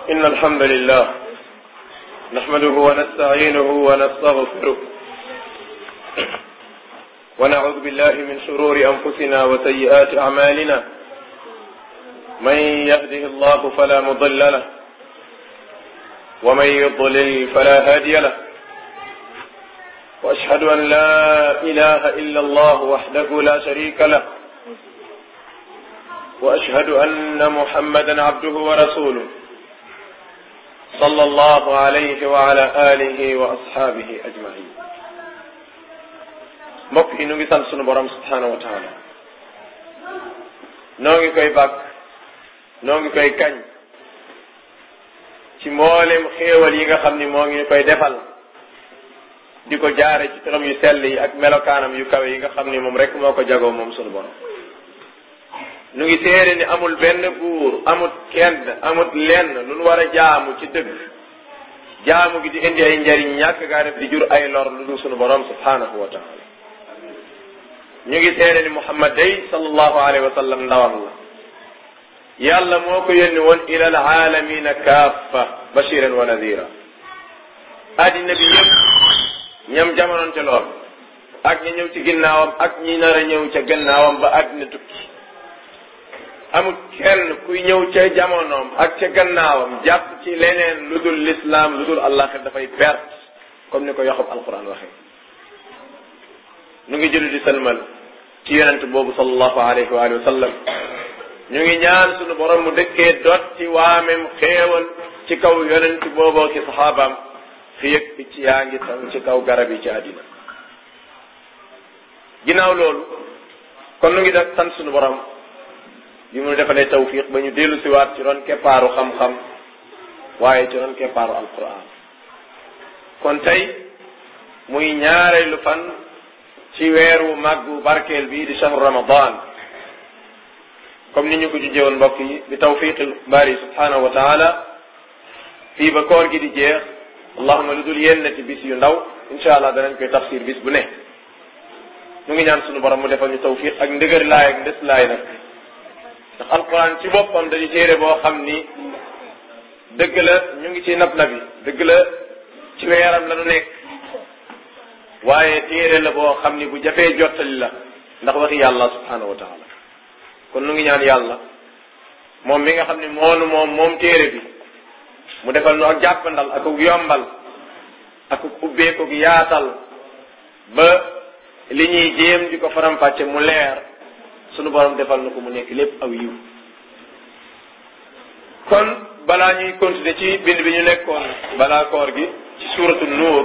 إن الحمد لله نحمده ونستعينه ونستغفره ونعوذ بالله من شرور أنفسنا وسيئات أعمالنا من يهده الله فلا مضل له ومن يضلل فلا هادي له وأشهد أن لا إله إلا الله وحده لا شريك له وأشهد أن محمدا عبده ورسوله صلى الله عليه وعلى آله وأصحابه أجمعين mbokk yi nu ngi sant sunu borom subhanahu wa taala noo ngi koy bàkk noo ngi koy kañ ci mboolem xéewal yi nga xam ni moo ngi koy defal di ko jaare ci turam yu sell yi ak melokaanam yu kawe yi nga xam ni moom rek moo ko jagoo moom sunu borom nu ngi seede ni amul benn buur amut kenn amut lenn lu nu war a jaamu ci dëgg jaamu gi di indi ay njariñ ñàkk gaa def di jur ay lor lu dul sunu borom subhanahu wa taala ñu ngi seede ni Muhammad day sallallahu alayhi wa sallam ndawam la yàlla moo ko yónni woon ila al aalamina kaffa bashiran wa nadira addina bi yëpp ñam jamononte lool ak ñi ñëw ci ginnaawam ak ñi nar a ñëw ca gannaawam ba addina tukki amul kenn kuy ñëw ca jamonoom ak ca gannaawam jàpp ci leneen lu dul lislaam lu dul àllaaxir dafay perte comme ni ko yoxob alquran waxee nu ngi julli di salmal ci yonent boobu sallallahu alayhi wa alihi wa sallam ñu ngi ñaan sunu borom mu dëkkee dotti waamem xéewal ci kaw yonent booboo ki saxaabaam fi yëg picc yaa ngi taw ci kaw garab yi ci àddina ginnaaw loolu kon nu ngi def sant sunu borom bi mu defalee tawfiq ba ñu dellu siwaat ci ron keppaaru xam-xam waaye ci ron keppaaru alquran kon tey muy ñaareelu fan ci weeru màggu barkeel bi di shahru ramadan comme ni ñu ko jujjewoon mbokk yi bi tawfiqil bari subhanahu wa taala fii ba koor gi di jeex allahuma lu dul yennati bis yu ndaw incha allah danañ koy tafsir bis bu ne ñu ngi ñaan sunu borom mu defal ñu tawfiq ak ndëgër laay ak ndes laay nag ndax alquran ci boppam dañu téere boo xam ni dëgg la ñu ngi ci nab nabi dëgg la ci weeram la nu nekk waaye téere la boo xam ni bu jafee jottali la ndax waxi yàlla subhanahu wa taala kon nu ngi ñaan yàlla moom mi nga xam ni moonu moom moom téere bi mu defal nu ak jàppandal ak yombal ak ubbeeku yaatal ba li ñuy jéem di ko faram-fàcce mu leer sunu borom defal na ko mu nekk lépp aw yiw kon balaa ñuy continuer ci bind bi ñu nekkoon balaa koor gi ci suuratu nuur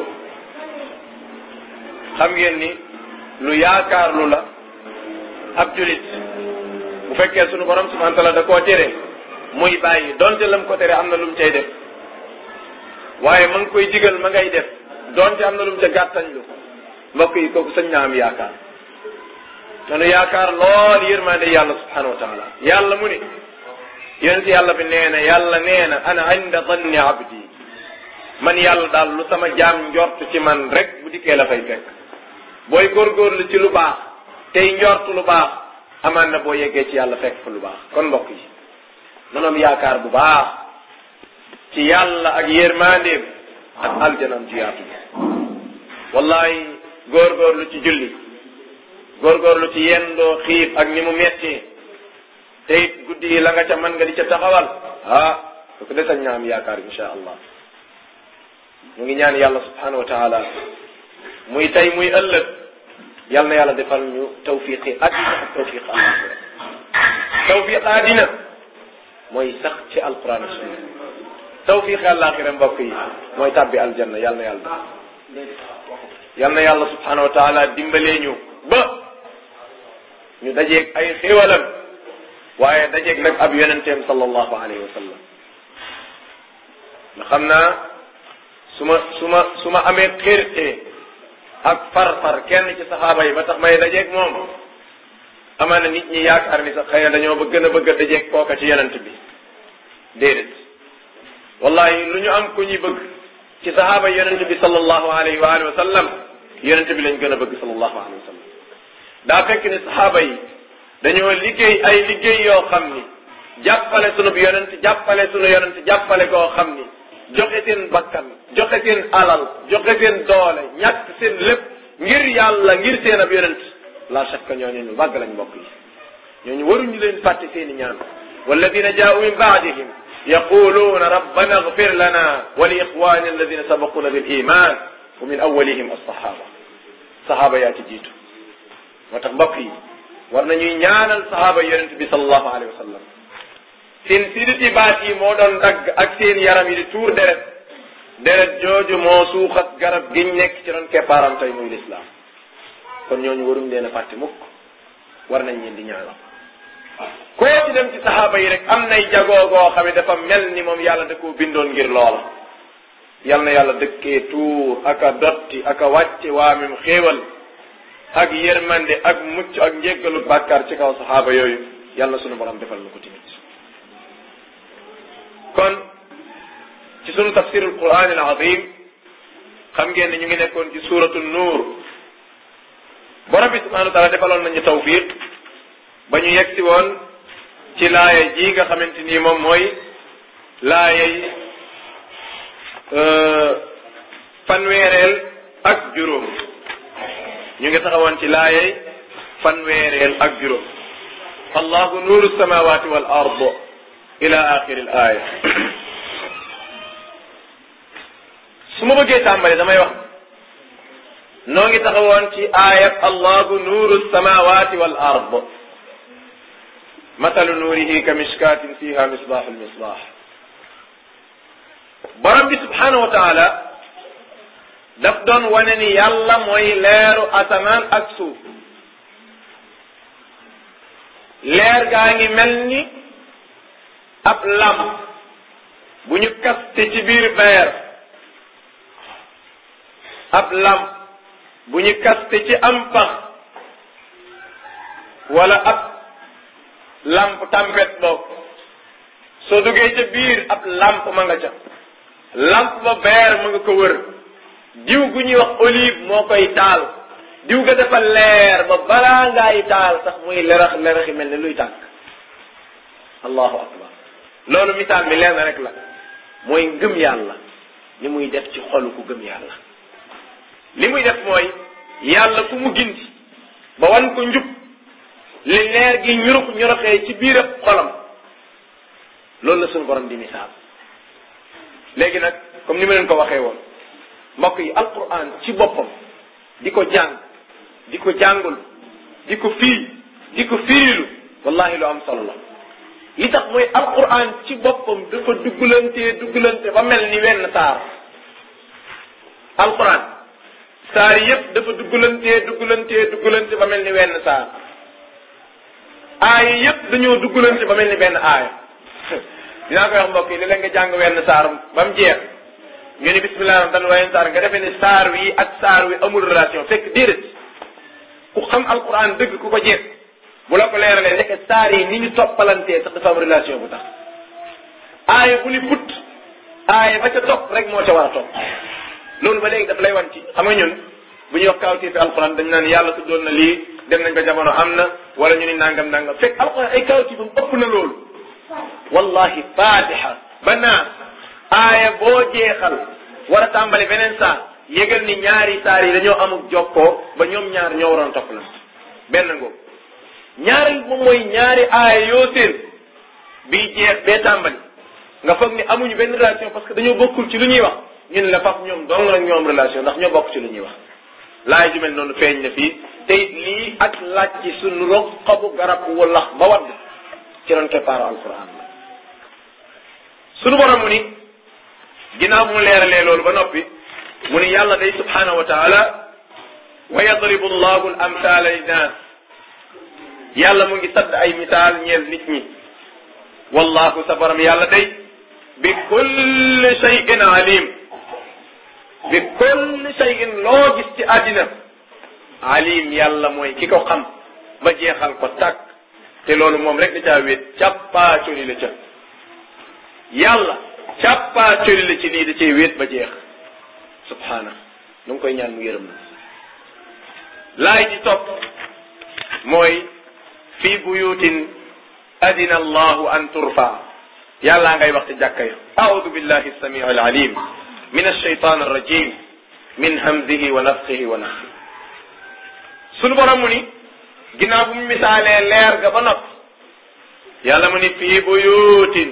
xam ngeen ni lu yaakaar lu la ab julit bu fekkee sunu borom subhanahu wa taala da koo tere muy bàyyi donte lam ko tere am na lu mu cay def waaye ma ngi koy digal ma ngay def donte am na lu mu ca gàttañ lu mbokk yi kooku sañ naa am yaakaar nanu yaakaar lool yërmande yàlla subhanahu wa taala yàlla mu ni yonent yàlla bi nee na yàlla nee na ana inda danni abdi man yàlla daal lu sama jaam njort ci man rek bu dikkee la fay fekk booy góorgóorlu ci lu baax tey njort lu baax amaan na boo yeggee ci yàlla fekk fa lu baax kon mbokk yi nanoom yaakaar bu baax ci yàlla ak yërmandeem ak aljanam ci yaatu bi wallahi góorgóorlu ci julli góorgóorlu ci yendoo xiif ak ni mu metti te it guddi yi la nga ca mën nga di ca taxawal ah su ko desañ ñaa am yaakaar insha allah mu ngi ñaan yàlla subhanahu wa taala muy tey muy ëllëg yal na yàlla defal ñu tawfiqi addina ak tawfiq alaxira tawfiq addina mooy sax ci alquran ak sunna tawfiqi alaxira mbokk yi mooy tàbbi aljanna yal na yàlla yal na yàlla subhanahu wa taala dimbalee ñu ba ñu dajeeg ay xéwalam waaye dajeeg nag ab yonenteem sallallahu alayhi wa sallam nga xam naa su ma su ma su ma amee xérte ak far-far kenn ci saxaaba yi ba tax may dajeeg moom amaana nit ñi yaakaar ni sax xëy na dañoo ba gën a bëgg a dajeeg kooka ci yonent bi déedéet wallahi lu ñu am ku ñuy bëgg ci saxaaba yonent bi sallallahu alayhi wa alihi wa sallam yonent bi lañ gën a bëgg sallallahu alayhi wa sallam daa fekk ni saxaaba yi dañoo liggéey ay liggéey yoo xam ni jàppale sunu yonent jàppale sunu yonent jàppale koo xam seen bakkan joxe seen alal joxe seen doole ñàkk seen lépp ngir yàlla ngir seen ab yonent la shakka ñooñu ñu màgg lañ mbokk yi ñooñu waruñu leen fàtte seen i ñaan walladina jaau min baadihim yaquluuna rabbana agfir lana wa li ixwani alladina sabaquna bil iman wa min awalihim alsahaba sahaaba yaa ci jiitu moo tax mbokk yi war nañuy ñaanal sahaaba yonent bi sallallahu alayhi wa sallam seen siditi baat yi moo doon dagg ak seen yaram yi di tuur deret deret jooju moo suuxat garab giñ nekk ci doon keppaaram tey muy lislaam kon ñooñu waruñ leen a fàtte mukk war nañ leen di ñaanal koo ci dem ci saxaaba yi rek am nay jagoo goo xam ne dafa mel ni moom yàlla da koo bindoon ngir loola yal na yàlla dëkkee tuur ak a dotti ak a wàcce waamim xéewal ak yërmande ak mucc ak njéggalu bàkkaar ci kaw saxaaba yooyu yàlla sunu borom defal na ko tamit kon ci sunu tafsirul quran al azim xam ngeen ne ñu ngi nekkoon ci suratu nuur borom bi subhanahu wa taala defaloon nañu tawfiq ba ñu yegg si woon ci laaya ji nga xamante ni moom mooy laayay fanweereel ak juróom ñu ngi taxawoon ci laayay fanweereel ak juróom allahu nuuru samawati wal ard ila axiri al aaya su ma bëggee tàmbali damay wax noo ngi taxawoon ci aayat allahu nuuru samawati wal ard matalu nuurihi ka mishkaatin fiha misbaaxu lmisbaax borom bi subhaanahu wa taala daf doon wane ni yàlla mooy leeru asamaan ak suuf leer gaa ngi mel ni ab lam bu ñu kaste ci biir beer ab lam bu ñu kaste ci am pax wala ab lamp tampet boog soo duggee ca biir ab lamp ma nga ca lamp ba beer ma nga ko wër diw gu ñuy wax olive moo koy taal diw ga dafa leer ba balaa ngaay taal sax muy lerax leraxi mel ne luy tàkk allahu akbar loolu misaal mi leer na rek la mooy ngëm yàlla ni muy def ci xolu ku gëm yàlla li muy def mooy yàlla ku mu gindi ba wan ko njub li leer gi ñurux ñuroxee ci biir xolam loolu la suñu borom di misaal léegi nag comme ni ma leen ko waxee woon mbokk yi alquran ci boppam di ko jàng di ko jàngul di ko fii di ko firilu wallahi lu am solo la li tax mooy alquran ci boppam dafa duggalantee duggalante ba mel ni wenn saar alquran saar yépp dafa duggalantee duggalantee duggalante ba mel ni wenn saar aaya yépp dañoo duggalante ba mel ni benn aaya dinaa koy wax mbokk yi léeg-léeg nga jàng wenn saar ba mu jeex ñu ni bismillah dan wayen saar nga defee ni saar wi ak saar wi amul relation fekk déedéet ku xam alquran dëgg ku ko jeex bu la ko leeralee nekk saar yi ni ñu toppalantee sax dafa am relation bu tax aaya bu ni put aaya ba ca topp rek moo ca war a topp loolu ba léegi daf lay wan ci xam nga ñun bu ñuy wax kawtee fi alquran dañ naan yàlla tuddoon na lii dem nañ ba jamono am na wala ñu ni nangam nangam fekk alquran ay kawti bam ëpp na loolu wallahi fatiha ba naa aaya boo jeexal war a tàmbali beneen saar yëgal ni ñaari saar yi dañoo amuk jokkoo ba ñoom ñaar ñoo waroon topp la benn ngoo ñaari moom mooy ñaari aaya yoo seen bii jeex bee tàmbali nga foog ni amuñu benn relation parce que dañoo bokkul ci lu ñuy wax ñun la faf ñoom dong la ñoom relation ndax ñoo bokk ci lu ñuy wax laay ju mel noonu feeñ na fii te it lii ak laaj ci suñu rog xobu garab walax ba wadd ci doon keppaaru alquran la suñu borom mu ni ginnaaw bu mu leeralee loolu ba noppi mu ni yàlla day subhanahu wa taala wa yadribu allahu al amthala linnas yàlla mu ngi sadd ay misaal ñeel nit ñi wallahu sa borom yàlla day bi kulli shay'in alim bi kulli shay'in loo gis ci àddina alim yàlla mooy ki ko xam ba jeexal ko tàkk te loolu moom rek da caa wéet càppaa coli la ca yàlla càppaa coli la ci lii da cee wéet ba jeex subhaana nu ngi koy ñaan mu yërëm na laay di topp mooy fi buyutin adina allahu an turfa yàllaa ngay wax ci jàkka ya audu billahi samii alalim min alshaytan arrajim min hamdihi wa nafxihi wa nafxi sunu borom mu ni ginnaaw bu mu misaalee leer ga ba noppi yàlla mu ni fii buyuutin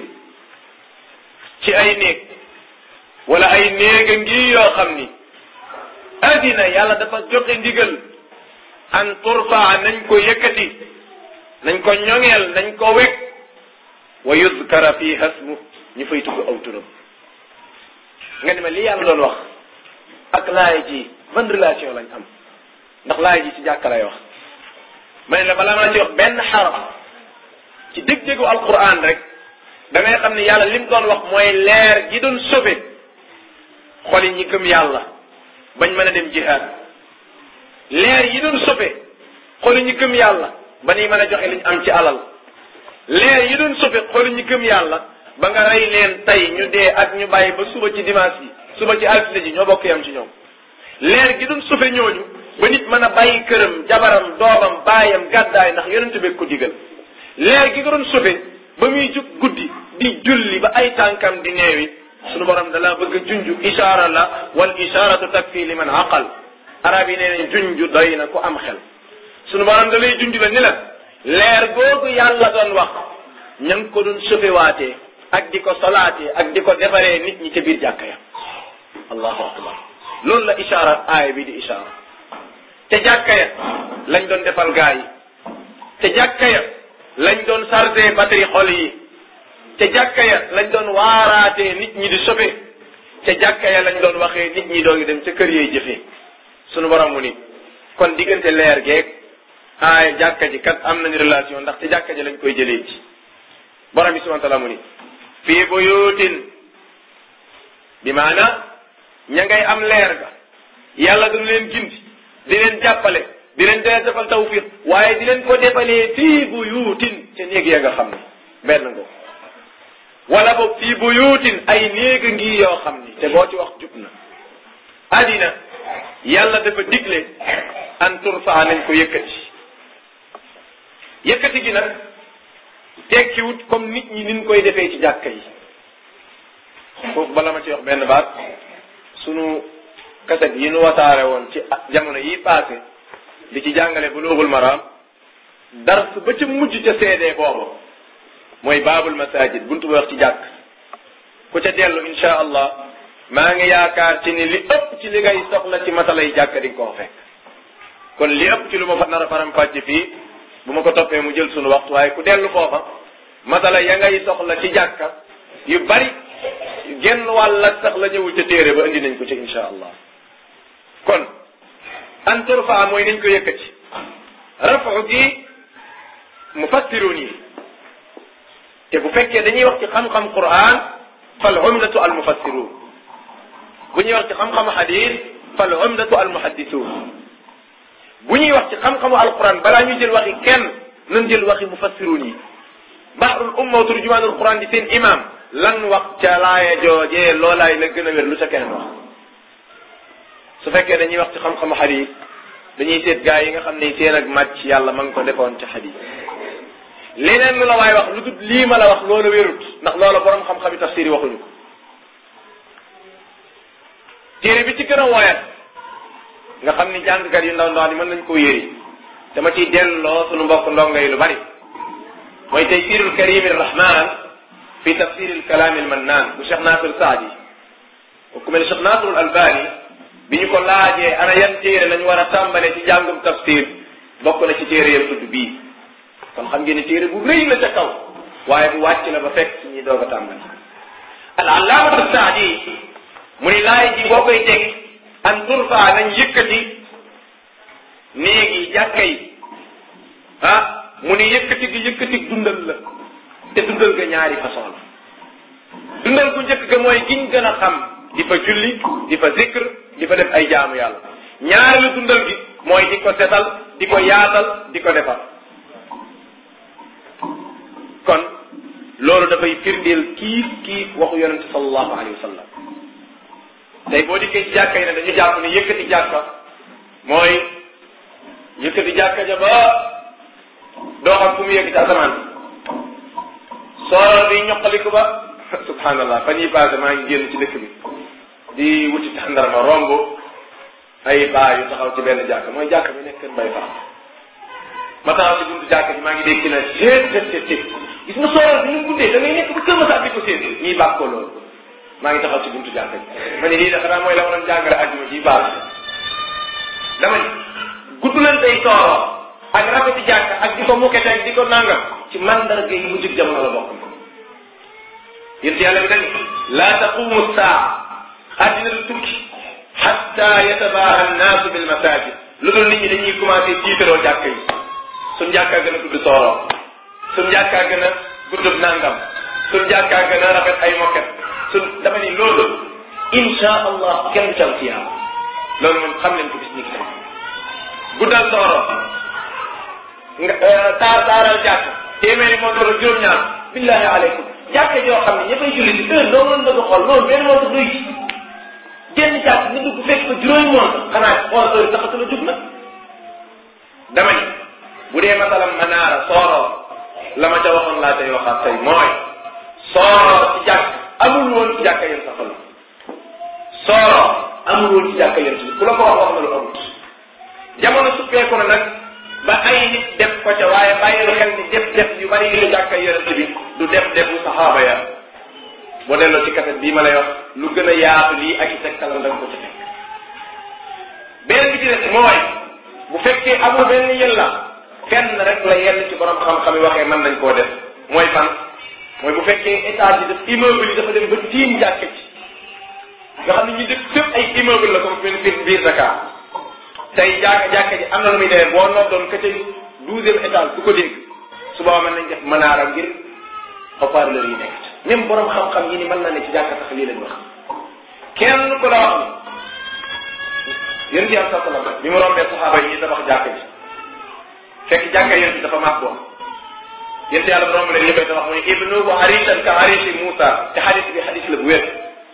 ci ay néeg wala ay néega ngi yoo xam ni addina yàlla dafa joxe ndigal an turfaa nañ ko yëkkati nañ ko ñoŋeel nañ ko wekk wa yudkara fi hasmu ñu fay tudd aw turam nga ni ma li yàlla doon wax ak laay ji ban relation lañ am ndax laay ji ci jàkka lay wax ma ne la balaa maa ci wax benn xaraf ci dég-dégu alquran rek da ngay xam ne yàlla lim doon wax mooy leer gi doon sobe xoli ñi gëm yàlla bañ mën a dem jihaad leer yi doon sobe xoli ñi gëm yàlla ba ñuy mën a joxe liñ am ci alal leer yi doon sobe xoli ñi gëm yàlla ba nga rey leen tey ñu dee ak ñu bàyyi ba suba ci dimanche yi suba ci altine ji ñoo bokk yam ci ñoom leer gi doon sobe ñooñu ba nit mën a bàyyi këram jabaram doomam baayam gàddaay ndax yonente bi ko digal leer gi nga doon sobe ba muy jug guddi di julli ba ay tànkam di neewi sunu borom dalaa bëgg a junju ishaara la wal ishaaratu takfi liman aqal arab yi nee nañ junju doy na ku am xel sunu borom da lay junju la ni la leer googu yàlla doon wax ña ngi ko doon sofewaatee ak di ko solaatee ak di ko defaree nit ñi ca biir jàkka ya allahu akbar loolu la ishaara aaya bi di ishaara te jàkka ya lañ doon defal gaa yi te jàkka ya lañ doon chargé batterie xol yi te jàkka ya lañ doon waaraatee nit ñi di sobe te jàkka ya lañ doon waxee nit ñi doogi dem ca kër yooyu jëfee sunu borom mu ni kon diggante leer geeg aay jàkka ji kat am nañu relation ndax te jàkka ji lañ koy jëlee ci borom bi subhanahu wa taala mu ni fii buyutin bi maana ña ngay am leer ga yàlla du leen gindi di leen jàppale di leen dee defal tawfiq waaye di leen ko defalee fii buyutin ca néeg ya nga xam ne benn ngo wala boog fii buyutin ay néeg ngi yoo xam ni te boo ci wax jub na adina yàlla dafa digle an turfaa nañ ko yëkkati yëkkati gi nag tekkiwut comme nit ñi niñ koy defee ci jàkka yi foofu bala ma ci wax benn baat sunu kaset yi nu wasaare woon ci jamono yi passé di ci jàngale bulughul maram dars ba ca mujj ca seedee boobu mooy baabul masajid buntu ba wax ci jàkk ku ca dellu insha allah maa ngi yaakaar ci ni li ëpp ci li ngay soxla ci masala yi jàkk di nga koo fekk kon li ëpp ci lu ma fa nar a faram fàcc fii bu ma ko toppee mu jël sunu waxtu waaye ku dellu foofa masala ya ngay soxla ci jàkka yu bari genn wàll ak sax la ñëwul ca téere ba indi nañ ko ci insha allah kon an turfa mooy nañ ko yëkkati rafu gi mufassiruun yi te bu fekkee dañuy wax ci xam-xam quran fal umdatu al mufassiruun bu ñuy wax ci xam-xamu xadis fal umdatu al muhaddisuun bu ñuy wax ci xam-xamu alquran balaa ñuy jël waxi kenn nañ jël waxi mufassiruun yi bahrul umma wa turjumaanul quran di seen imam lan wax ca laaya joojee loolaay la gën a wér lu ca keneen wax su fekkee dañuy wax ci xam-xamu xadis dañuy seet gaa yi nga xam ne seen ak màcc yàlla ma ngi ko defoon ci xadis leneen lu la waay wax lu dul lii ma la wax loola wérut ndax loola borom xam-xami tafsir yi waxuñu ko téere bi ci gën a woyat nga xam ni jàngkat yu ndaw ndaw ni mën nañ koo yëri dama ciy delloo sunu mbokk ndongo yi lu bari mooy taysirul karim rahman fi tafsir al kalam al mannan bu Cheikh Nasir Saadi ku mel ne Cheikh Nasir al Albani bi ñu ko laajee ana yan téere lañ war a tàmbale ci jàngum tafsir bokk na ci téere yam tudd bii kon xam ngeen ne téere bu rëy la ca kaw waaye bu wàcc la ba fekk ci ñi doog a tàmbali al allaamatu saadi mu ni laay ji boo koy teg an turfa nañ yëkkati néegi jàkka yi ah mu ni yëkkati gi yëkkati dundal la te dundal ga ñaari façon la dundal gu njëkk ga mooy giñ gën a xam di fa julli di fa zikr di fa def ay jaamu yàlla ñaareelu dundal gi mooy di ko setal di ko yaatal di ko defar kon loolu dafay firndeel kiif kiif waxu yonente sallallahu alayhi wa sallam tey boo dikkee ci jàkka yi ne dañu jàpp ne yëkkati jàkka mooy yëkkati jàkka ja ba doo xam fu mu yëkkati asamaan soo di ñoqaliku ba subhanallah fan yi passé maa ngi génn ci dëkk bi di wuti tàndarma romb ay baa yu taxaw ci benn jàkk mooy jàkk bi nekk kër mbay faam ma taxaw ci buntu jàkk ji maa ngi dégg ci na seet seet seet seet gis nga sooroor bi ñu guddee da ngay nekk ba kër ma sax di ko séen ñii bàq ko loolu maa ngi taxaw ci buntu jàkk ji ma ne lii de xanaa mooy la ma doon jàngale àjjuma ji baal dama ni gudd leen tey sooroor ak rafeti jàkk ak di ko mukkete ak di ko nangam ci mandarga yi mujj jamono la bokk yéen yàlla bi dañ laa taqumu saa àddina du tukki xatta yatabaaha annaasu bil masajid lu dul nit ñi dañuy commencé tiitaroo jàkk yi suñ jàkkaa gën a gudd sooroor suñ jàkkaa gën a guddub nangam suñ jàkkaa gën a rafet ay mokket suñ dama ni loolu insha allah kenn du cam ci yàlla loolu moom xam leen ko bis ni ki tey guddal sooroor nga taar taaral jàkk téeméeri montre la juróom-ñaar billahi aleykum jàkk joo xam ne ñëppay julli si heure doo mën bëgg a xool loolu benn montre doy génn jàkk nga dugg fekk ko juróomi montre xanaa xool heure taxatu la jug nag dama ni bu dee masalam manaara sooroor la ma ca waxoon laa tey waxaat tey mooy sooroor ci jàkk amul woon ci jàkka yéen sax la sooroor amul woon ci jàkka yéen ku la ko wax wax na lu amut jamono suppeeku na nag ba ay nit def ko ca waaye bàyyil xel ni def def yu bari yu jàkka yonent bi du def defu saxaaba ya boo delloo ci kaset bii ma lay wax lu gën a yaatu lii ak i tegtalam da nga ko ci fekk beneen bi ci des mooy bu fekkee amul benn yella fenn rek la yenn ci borom xam-xam yi waxee mën nañ koo def mooy fan mooy bu fekkee étage yi daf immeuble yi dafa dem ba tiim jàkka ci nga xam ne ñu def fépp ay immeuble la comme biir biir Dakar tey jàkka jàkka ji am na lu muy demee boo noddoon ka ca douzième étage du ko dégg su boobaa mën nañ def manaara ngir haut-parleur yi nekk même borom xam-xam yi ni mën na ne ci jàkka sax lii lañ wax kenn ku la wax ni yéen ci am sa salam bi mu rombee saxaaba yi ñuy tabax jàkka ji fekk jàkka yéen ci dafa màgg woon yéen ci yàlla bu romb leen ñu koy tabax mu ne ibnu bu harishan ka harishi Moussa te xadis bi xadis la bu wér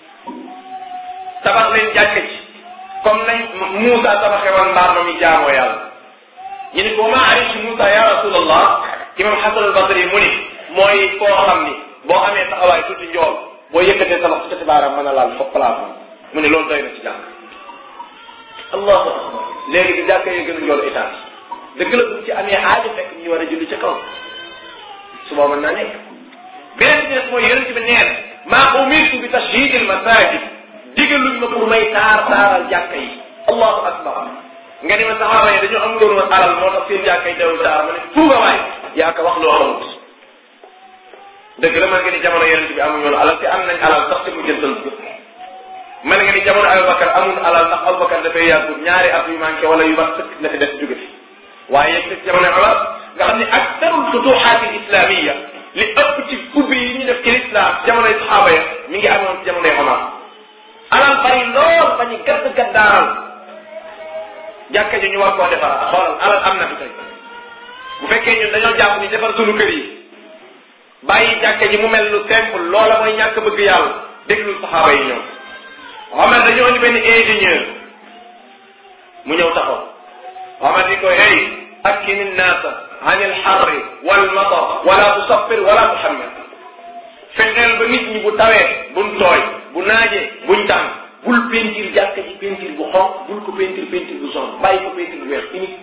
tabax leen jàkka ji comme nañ Moussa tabaxee woon mbaar ma mi jaamoo yàlla ñu ni ko ma arishi Moussa ya rasulallah imam Hasan al Basri mu ni mooy koo xam ni boo amee taxawaay tuuti njool boo yëkkatee sa loxo ca baaraam mën a laal foofu place mu ne loolu doy na ci jàkk allahu akbar léegi di jàkka yi gën a njool étage dëgg la buñ ci amee aajo fekk ñu war a julli ca kaw suba mën naa nekk beneen bi des mooy yonent bi neen maa umirtu bi tashyid al masajid digaluñ ma pour may taar taaral jàkka yi allahu akbar nga ni ma saxaaba yi dañoo amuloon woon alal moo tax seen jàkka yi dawul taar ma ne fuuga waay yaa ko wax loo xamut dëgg la man nga ni jamono yonent bi amuñu woon alal te am nañ alal sax te mu jëntal ko man nga ni jamono Abubakar amul alal ndax Abubakar dafay yàggut ñaari at yu manqué wala yu mat sëkk la fi def jóge fi waaye yegg ci jamono Omar nga xam ne aktarul futuxaat al islamiya li ëpp ci ubbi yi ñu def ci l'islam jamonoy saxaaba ya mi ngi amoon ci jamonoy Omar alal bari lool ba ñu gàtt gàddaaral jàkka ji ñu war koo defaraat xoolal alal am na fi tey bu fekkee ñun dañoo jàpp ni defar sunu kër yi bàyyi jàkka ji mu mel lu simple loola mooy ñàkk bëgg yàlla déglul saxaaba yi ñoom Omar dañoo indi benn ingénieur mu ñëw taxaw Omar di ko hey akkini nnaasa an ilxarri walmatar wala tusaffir wala tuxammir fexeel ba nit ñi bu tawee buñ tooy bu naajee buñ tàng bul peinture jàkka ji peinture bu xonq bul ko peinture peinture bu son bàyyi ko peinture bu weex unique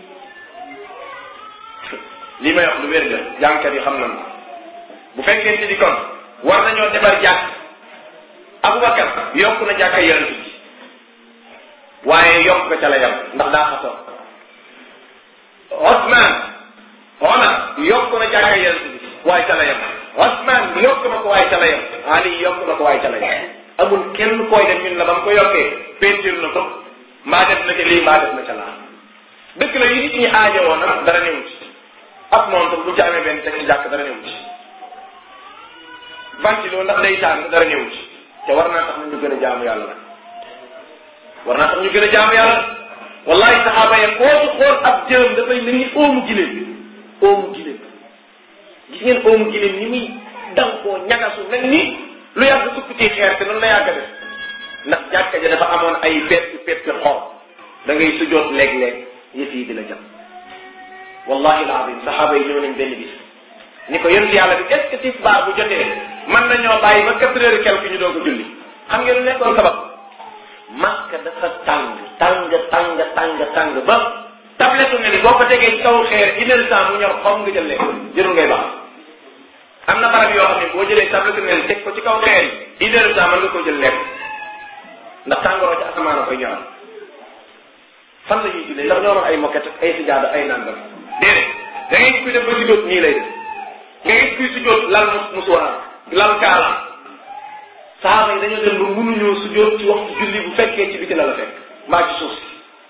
lii may wax lu wér la jàngkat yi xam nañu bu fekkente ni kon war nañoo defar jàkk Abubakar yokk na jàkka yonent bi waaye yokk ko ca la yam ndax daa xasoon Osman Omar yokk na jàkka yonent bi waaye ca la yam Osman yokk na ko waaye ca la yam Ali yokk na ko waaye ca la yam amul kenn koy def ñun la ba mu ko yokkee peinture na ko mbaa def na ca lii mbaa def na ca laa dëkk la yi nit ñi aajowoo nag dara newu ci ab montre bu ci amee benn teg ci jàkk dara newu ci ventilo ndax day tàng dara newu ci te war naa tax ñu gën a jaamu yàlla nag war naa tax ñu gën a jaamu yàlla wallahi saxaaba ya koo ci xool ab jëm dafay mel ni oomu giléem oomu giléem gis ngeen oomu giléem ni muy dang koo ñagasu mel ni lu yàgg sukk ci xeer te noonu la yàgg def ndax jàkka ja dafa amoon ay peppi peppi xor da ngay sujoot léeg-léeg yëf yi di la jam wallahi alazim saxaaba yi ñëw nañ benn bis ni ko yonent yàlla bi est ce que tisbaar bu jotee mën nañoo bàyyi ba quatre heures quelque ñu doog a julli xam ngeen lu nekkoon sabab makka dafa tàng tàng tàng tàng tàng ba tablette ne ni boo ko tegee ci kaw xeer une heure temps mu ñor xom nga jël lekk jërul ngay baax am na barab yoo xam ne boo jëlee tablette ne ni teg ko ci kaw xeer yi une heure temps mën nga ko jël lekk ndax tàngooroo ci asamaan a koy ñoral fan la ñuy jullee ndax ñoo am ay moquette ay sijaada ay nangam déedéet da ngay kuy def ba si nii lay def nga gis kuy sujjóot lal mus musuwaar lal kaala saaba yi dañoo dem ba mënuñoo sujjóot ci waxtu julli bu fekkee ci biti la la fekk mbaa ci suuf si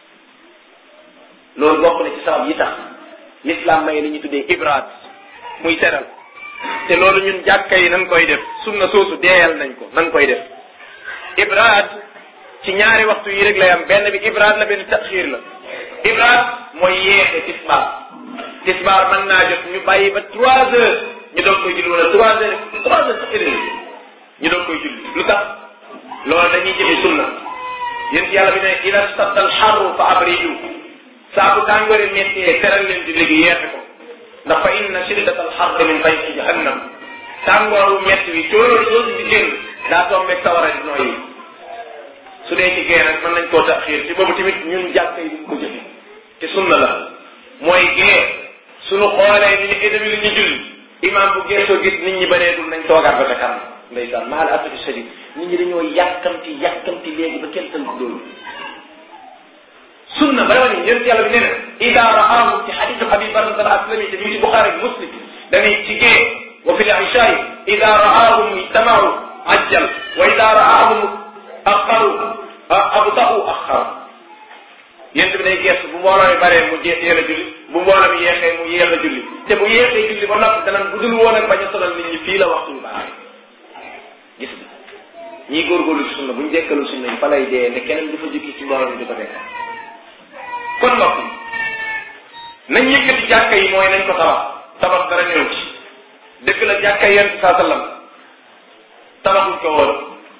loolu bokk na ci sabab yi tax l'islam may li ñu tuddee ibrad muy teral te loolu ñun jàkka yi nan koy def sunna soosu deeyal nañ ko nan koy def ibrad ci ñaari waxtu yi rek lay am benn bi ibrad la benn taxir la ibrad mooy yeexe tisbaar tisbaar mën naa jot ñu bàyyi ba trois heures ñu doog koy julli wala trois heures trois heures sax et ñu doog koy julli lu tax loolu dañuy jëfe sunna yéen yàlla bi ne ida stadda al xarru fa abridu saa bu tàngoori méttee teral leen julli gi yeexe ko ndax fa inna shiddat al xarri min fayhi jahannam tàngooru métti wi cóolóor soosu di génn daa tombeeg sawara di nooyi su dee ci gee nag mën nañ koo taxiir ci boobu tamit ñun jàkka yi duñ ko jëfe te sunna la mooy gee suñu xoolee ni ñu édami li ñu julli imam bu geesoo gis nit ñi bareetul nañ toogaat ba ca kanam ndeysaan maal asafi shadid nit ñi dañoo yàkkamti yàkkamti léegi ba kenn tënk loolu sunna ba dama ni yéen yàlla bi nee na ida raahu ci xadisu abi barzah al aslami te ñu ci buxaari ak muslim dañuy ci gee wa fi l ishaay ida raahum ijtamaau ajjal wa ida raahum axaru abtau axar yéen bi day gestu bu mbooloo mi baree mu jeex yéex a julli bu mbooloo mi yeexee mu yéex a julli te bu yeexee julli ba noppi danañ bu dul woon ak bañ a sonal nit ñi fii la waxtu bi baaxee gis nga ñii góorgóorlu ci sunna bu ñu dekkalul sunna yi fa lay dee ne keneen du fa jóge ci mbooloo mi di ko dekkal kon mbokk yi nañ yëkkati jàkka yi mooy nañ ko tabax tabax dara ñëw ci dëgg la jàkka yent saa sallam tabaxuñ ko woon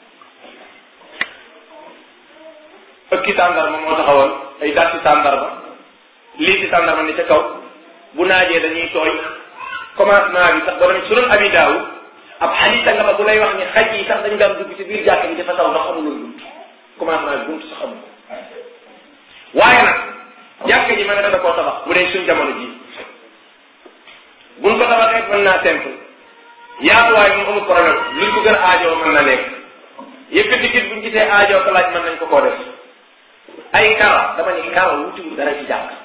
ëkki tàndarma moo taxawoon ay datti tàndarma lii ci tàndarma ni ca kaw bu naajee dañuy tooy commencement bi sax ba dem sunan abi daaw ab xadisa nga ba bu lay wax ni xaj yi sax dañ daan dugg ci biir jàkka bi dafa taw ndax amuloon bunt commencement bi bunt sax amu ko waaye nag jàkka ji mën na koo tabax bu dee suñ jamono ji buñ ko tabaxee mën naa simple yaatuwaay moom amul problème luñ ko gën a aajoo mën na nekk yëkkati gis buñ gisee aajoo ko laaj mën nañ ko koo def ay karo dama ni karo wutiwul dara ci jàkk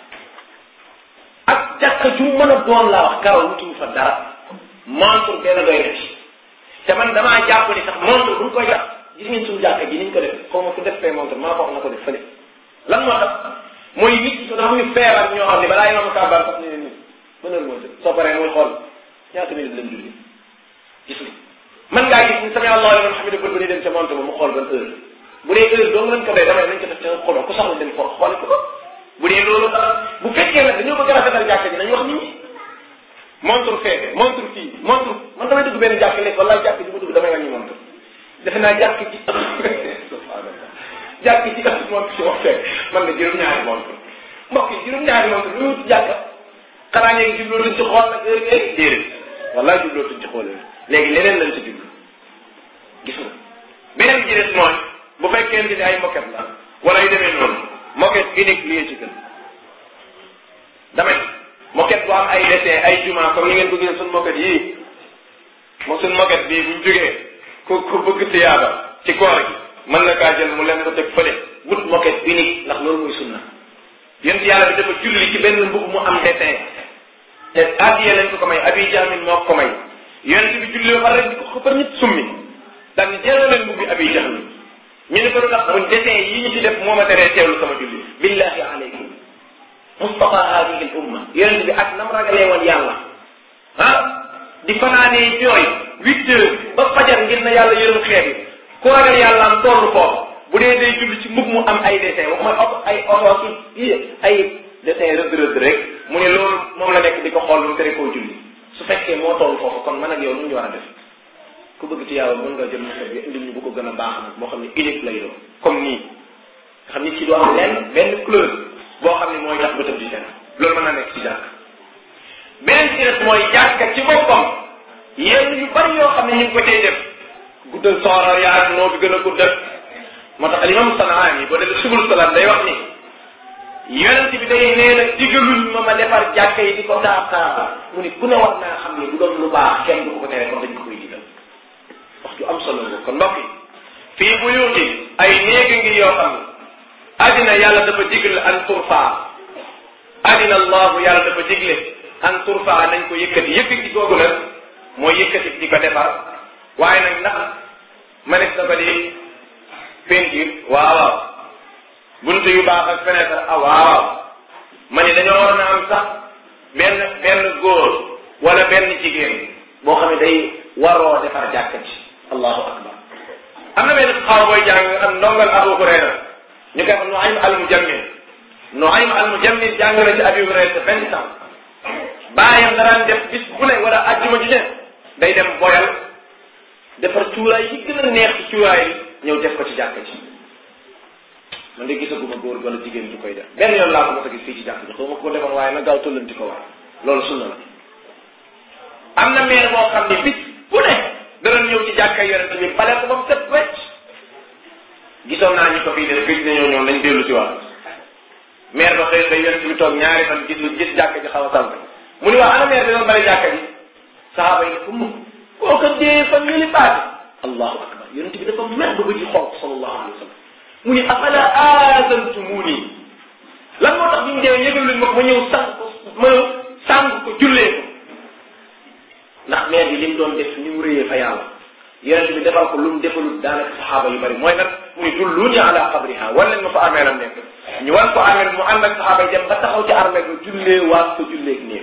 ak jàkk ju mën a doon laa wax karo wutiwul fa dara montre benn doy na ci te man damaa jàpp ni sax montre buñ koy jàpp gis ngeen suñu jàkk ji niñ ko def xaw ma ku def fee montre maa ko wax na ko def fële lan moo tax mooy nit dafa am ñu feebar ñoo xam ne balaa yoon kàbbaar sax ne leen nit mën heure moo soo paree mooy xool ñaata minute lañ julli gis nga mën ngaa gis ni sami allahu liman hamida bët ba ni dem ca montre ba mu xool ban heure bu dee heure dong lañ ko dee damay nañ ko def ca xoloo ku soxla dem xool xoole ko ko bu dee loolu dara bu fekkee nag dañoo bëgg a rafetal jàkka ji nañ wax nit ñi montre feete montre fii montre man damay dugg benn jàkk léegi wala jàkk ji ma dugg damay wàññi montre defe naa jàkk ji subhanallah jàkk ji ëpp montre si wax fekk man na juróom-ñaari montre mbokk yi juróom-ñaari montre lu wut jàkka xanaa léegi jublootuñ ci xool nag heure léegi déedéet wallaay jublootuñ ci xool heure léegi leneen lañ ci jublu gis nga beneen ji des mooy bu fekkente ni ay moquette la wala yu demee noonu moquette unique lii ci gën damay moquette bu am ay dessin ay juma comme ni ngeen ko gisee suñu moquette yii mo suñu moquette bii buñ jógee ku ku bëgg tiyaaba ci koor gi mën na kaa jël mu leen ko teg fële wut moquette unique ndax loolu muy sunna yéen yàlla bi dafa julli ci benn mbub mu am dessin te addiye leen ko ko may abi jahmin moo ko may yonent bi julli ba pare di ko xëppar ñëpp summi daal ni jëloo leen mbubbi abi jahmin ñu ne ko lu tax mun dessin yi ñu ci def moo ma teree teewlu sama julli billahi aleykum mustafa hadihi l umma yonent bi ak nam ragalee woon yàlla ah di fanaanee jooy huit heures ba fajar ngir na yàlla yërëm xeet yi ku ragal yàlla am tollu foofu bu dee day julli ci mbub mu am ay dessin waxuma oto ay oto ki ay dessin rëdd rëdd rek mu ne loolu moom la nekk di ko xool lu mu tere koo julli su fekkee moo toll foofu kon man ak yow nu ñu war a def ku bëgg ci yàlla mën nga jël mosat bi indil ñu bu ko gën a baax nag moo xam ne unique lay doon comme nii nga xam ni ci doo am lenn benn couleur boo xam ne mooy tax bëtam di fenn loolu mën na nekk ci jàkk beneen ci des mooy jàkka ci boppam yenn yu bari yoo xam ne ñu ngi ko cay def guddal sooroor yaa noo bi gën a guddal moo tax alimam sanaani boo demee subul salaam day wax ni yonent bi day nee na digaluñ ma ma defar jàkka yi di ko taataara mu ni ku ne war naa xam ne bu doon lu baax kenn du ko ko tere kon dañ ko koy digal wax ju am solo nga kon mbokk yi fii bu yuuti ay néegi ngi yoo xam ne addina yàlla dafa digle an turfa addina allahu yàlla dafa digle an turfa nañ ko yëkkati yëkkati googu nag mooy yëkkati di ko defar waaye nag ndax manes na ko di peinture waaw waaw buntu yu baax ak fenêtre ah waaw ma ni dañoo waroon a am sax benn benn góor wala benn jigéen boo xam ne day waroo defar jàkka ci allahu akbar am na benn xaw booy jàng am ndongal Abu Hurayra ñu koy wax Nuaym al Mujammil Nuaym al Mujammil jàng na ci Abi Hurayra vingt ans baayam daraan def bis bu ne wala ajjuma ji ne day dem boyal defar cuuraay yi gën a neex ci cuuraay yi ñëw def ko ci jàkka ci man de gisaguma góor wala jigéen ju koy def benn yoon laa ko mos a gis fii ci jàkk ji xaw ma ko defoon waaye na gaaw tollanti ko waay loolu sunna la am na meer boo xam ne bis bu ne dana ñëw ci jàkka yonente bi bale ko ba mu set wecc gisoon naa ñu ko fii def gëj nañoo ñëw nañ dellu si waat meer ba xëy xëy yonente bi toog ñaari fan gis gis jàkka ji xaw a tànk mu ni waa ana meer bi doon bale jàkka ji saxaaba yi ne ko mu koo ko dee fan ñu li paase allahu akbar yonente bi dafa mer ba bëji xonq sallallahu alayhi wa sallam mu ni afala aazantumuni lan moo tax bi ñu dee yëgal luñ ma ko ma ñëw sàng ko ma ñëw sàng ko jullee ko ndax meer bi li mu doon def ni mu rëyee fa yàlla yonent bi defal ko lu mu defalul daanaka saxaaba yu bari mooy nag mu ni dulluuni ala qabriha wan leen ma fa armeelam nekk ñu wan ko armeel mu ànd ak saxaaba yi dem ba taxaw ci armeel ba jullee waat ko julleeg néew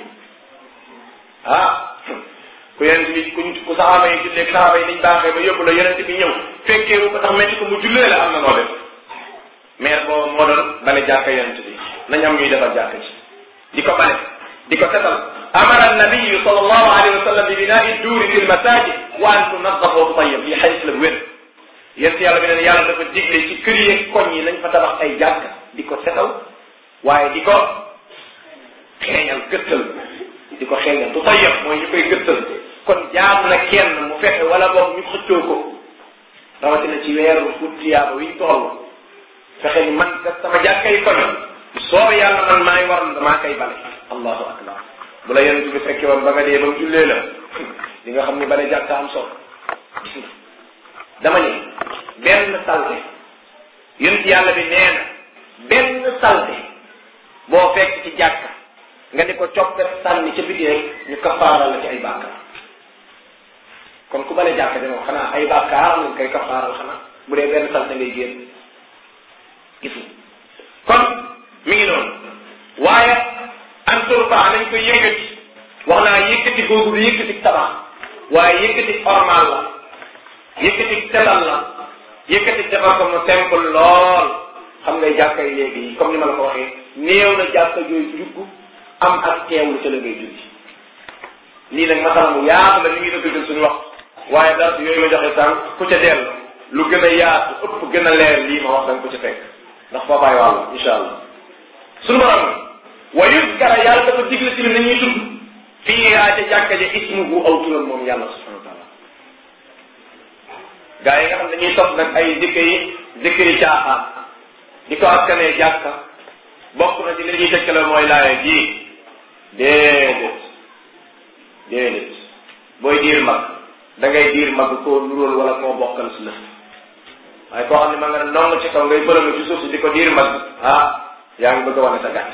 ah ku yonent bi ku ku saxaaba yi julleeg saxaaba yi niñ baaxee ba yóbbu la yonent bi ñëw fekkee wu ko tax metti ko mu jullee la am na noo def maire boobu moo doon bale jàkka yonent bi nañ am ñuy defar jàkka ci di ko bale di ko setal amara nabiyu sal allahu alayhi wa sallam bi binaa'i duuri fi lmasajid wa an tunaddafa wa tutayyab lii xadis la bu wér yent yàlla bi neen yàlla dafa digle ci kër yeeg koñ yi nañ fa tabax ay jàkka di ko setal waaye di ko xeeñal gëttal di ko xeeñal tutayyab mooy ñu koy gëttal kon jaam na kenn mu fexe wala boog ñu xëccoo ko rawatina ci weeru futtiyaaba wiñ toll fexe ni man kat sama jàkkay koñ soo yàlla man maay war na maa koy bale allahu akbar bu la yonent bi fekke woon ba nga dee ba mu jullee la di nga xam ni bale jàkka am solo dama ni benn salte yonent yàlla bi nee na benn salte boo fekk ci jàkka nga di ko coppet sànni ca biti rek ñu kafaaral la ci ay bàkkaar kon ku bale jàkka de moom xanaa ay bàkkaar lañ koy kafaaral xanaa bu dee benn salte ngay génn gis nga kon mi ngi noonu waaye an turfa nañ ko yëkkati wax naa yëkkati googu du yëkkati tabax waaye yëkkati ormal la yëkkati setal la yëkkati defar ko mu simple lool xam ngay jàkka yi léegi comme ni ma la ko waxee néew na jàkka jooy jugg am ak teewlu ca la ngay julli lii nag masala mu yaatu la ni ngi dëggal suñu wax waaye dara yooyu ma joxe sànq ku ca dellu lu gën a yaatu ëpp gën a leer lii ma wax danga ko ca fekk ndax foofaay wàll insha allah suñu borom wa yuskara yàlla dafa digle ci nañuy tudd fii yaa ca jàkka ja ismuhu aw turam moom yàlla subhanahu wa taala gaa yi nga xam dañuy topp nag ay dëkk yi dëkk yi caaxaan di ko askanee jàkka bokk na ci li ñuy tëkkale mooy laaye ji déedéet déedéet booy diir mag da ngay diir mag koo nuróol wala koo bokkal si lëf waaye koo xam ne ma nga ne nong ci kaw ngay bërëmu ci suuf si di ko diir mag ah yaa ngi bëgg a wane sa gàtt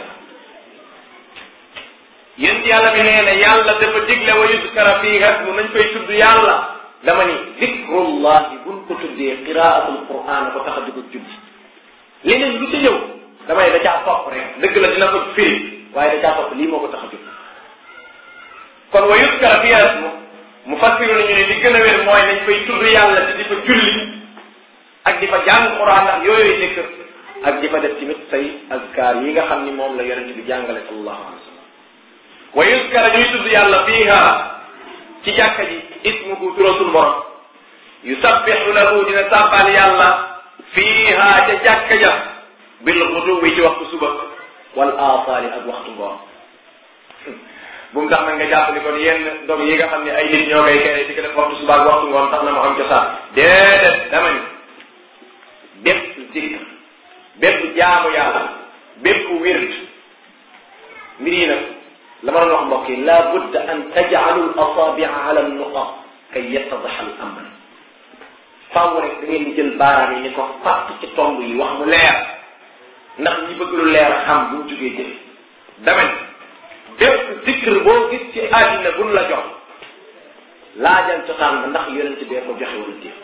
yéen yàlla bi nee na yàlla dafa digle wa yuskara fii hasmu nañ koy tudd yàlla dama ni zikrullahi buñ ko tuddee qiraatul quran ko tax a dugg julli leneen lu ci ñëw damay da caa topp rek dëgg la dina ko firi waaye da caa topp lii moo ko tax a jóg kon wa yuskara fii hasmu mu fassiru nañu ne li gën a wér mooy nañ koy tudd yàlla te di fa julli ak di fa jàng quran ndax yooyu zikr ak di fa def tamit say azkar yi nga xam ni moom la yonent bi jàngale sallallahu alayhi wa sallam wa yuskara ñuy tudd yàlla fiiha ci jàkka ji ismuhu turasul borom yusabbihu lahu dina sàbbal yàlla fiiha ca jàkka ja bil xuduwi ci waxtu suba wal aasaali ak waxtu ngoon bu mu tax nag nga jàpp ni kon yenn dog yi nga xam ne ay nit ñoo koy kere di ko def waxtu suba ak waxtu ngoon tax na mu am cosaan déedéet dama ni def zikr bépp jaamu yàlla bépp wird mbir yi nag la ma doon wax mbokk yi la budda an tajcalu l asabia ala nuqa kay yettadaxa al amr faaw rek da ngeen di jël baaraam yi ni ko fàtt ci tomb yi wax mu leer ndax ñi bëgg lu leer xam bu ñu jógee jëf damen bépp zikr boo gis ci àddina buñ la jox laajal cosaan ba ndax yonent bee ko joxe wala déet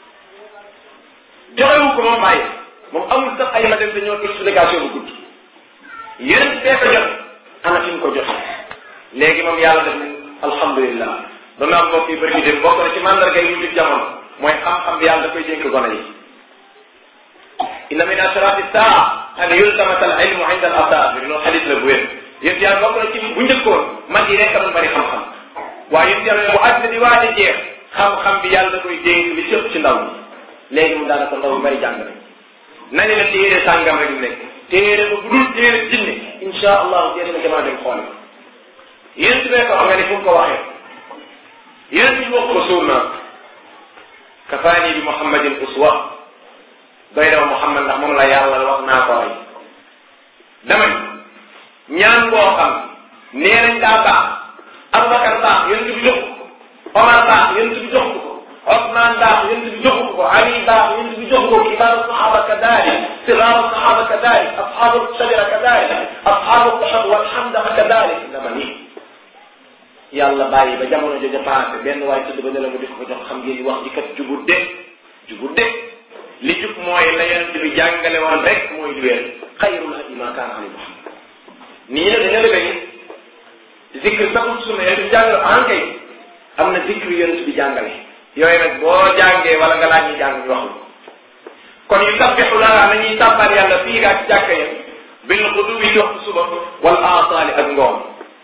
joxewu ko moom bàyyi moom amul sax ay ma dem te ñoo explication bu gudd yonent bee ko joxe ana fi mu ko joxe léegi moom yàlla def alhamdulilah doon naa mbokk yu bëri bi dem bokk na ci mandarga yi mujj jamono mooy xam-xam bi yàlla da koy dénk gone yi inna min ashrati saa an yultamata al ilmu inda al asaabir loolu xadis la bu wér yéen yàlla bokk na ci bu njëkkoon mag yi rek a doon bari xam-xam waaye yéen yàlla bu àddina di waaj a jeex xam-xam bi yàlla da koy dénk li cëpp ci ndaw ñi léegi mu daanaka ndaw yu bari jàng nañ nañu la téere sàngam rek nekk téere ba bu dul téere jinne insha allahu téere na jamaa dem xoole yéen si ko xam nga ni fu mu ko waxee yéen ñu wax ko suur naa kafaani bi muhammadin uswa doy dama muhammad ndax moom la yàlla wax naa ko rey dama ñaan boo xam nee nañ daa baax abubakar baax yonent bi jox ko omar baax yonent bi jox ko osman baax yonent bi jox ko ali baax yonent bi jox ko kibaaru sahaba kadalik sigaaru sahaba kadalik ashabu shajara kadalik ashabu tashab walhamdaqa kadalik dama ni yàlla bàyyi ba jamono jooju passé benn waaye tudd ba ne la mu di ko jox xam ngeen wax ji kat jubut de jubut de li jub mooy la yonent bi jàngale woon rek mooy li wér xayrul hadi ma kaana ali muhammad nii la dañu la zikr saxul sunna yonent bi jàngale en kay am na zikr yonent bi jàngale yooyu nag boo jàngee wala nga laaj ñi jàng ñu wax la kon yu sabbixu laa nañuy sàbbal yàlla fii gaa ci jàkka ya bil xuduwi di waxtu suba wal asaali ak ngoon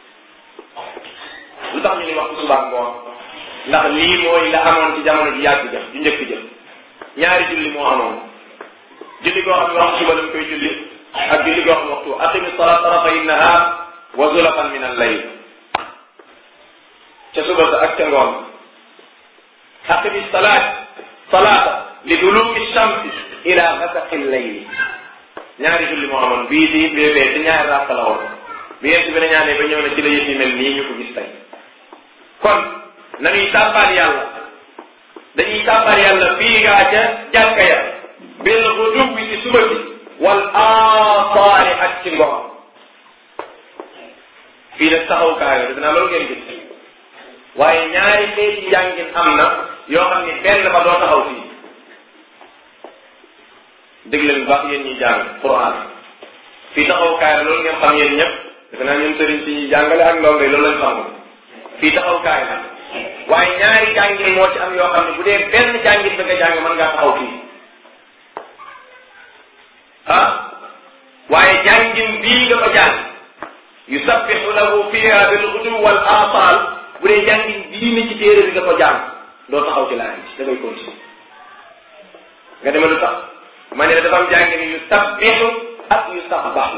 lu tax ñu ni waxtu suba ak ngoon ndax lii mooy la amoon ci jamono ji yàgg jëf ju njëkk jëf ñaari julli moo amoon julli goo xam ne waxtu suba lañ koy julli ak julli goo xam ne waxtu aqimi salat tarafay nahar wa zulafan min al layl ca suba sa ak ca ngoon aqimi salat salata li duluki shamsi ila gasaqi llayli ñaari julli moo amoon bii di bébee ci ñaari rakk la woon bi yent bi na ñaanee ba ñëw na ci la yëf yi mel nii ñu ko gis tey kon nañuy sàbbaal yàlla dañuy sàbbaal yàlla fii gaa ca jàkka ya bil xuduwi ci suba bi wal aasaari ak ci ngoon fii nag taxawukaay la dinaa loolu ngeen gis waaye ñaari xeeti njàngin am na yoo xam ni benn ba doo taxaw fii dégg leen bu baax yéen ñuy jàng Quran fii taxawukaay la loolu ngeen xam yéen ñëpp defe naa ñun sëriñ si ñuy jàngale ak ndongo yi loolu lañ xamul fii taxawukaay la waaye ñaari jàngin moo ci am yoo xam ne bu dee benn jàngin ba nga jàng mën ngaa taxaw fii ah waaye jàngin bii nga ko jàng yusabbihu lahu fiha bil ghudu wal asal bu dee jàngin bii ni ci téere bi nga ko jàng doo taxaw ci laaj da ngay continuer nga dema lu tax ma ne dafa am jàngin yusabbihu ak yusabbahu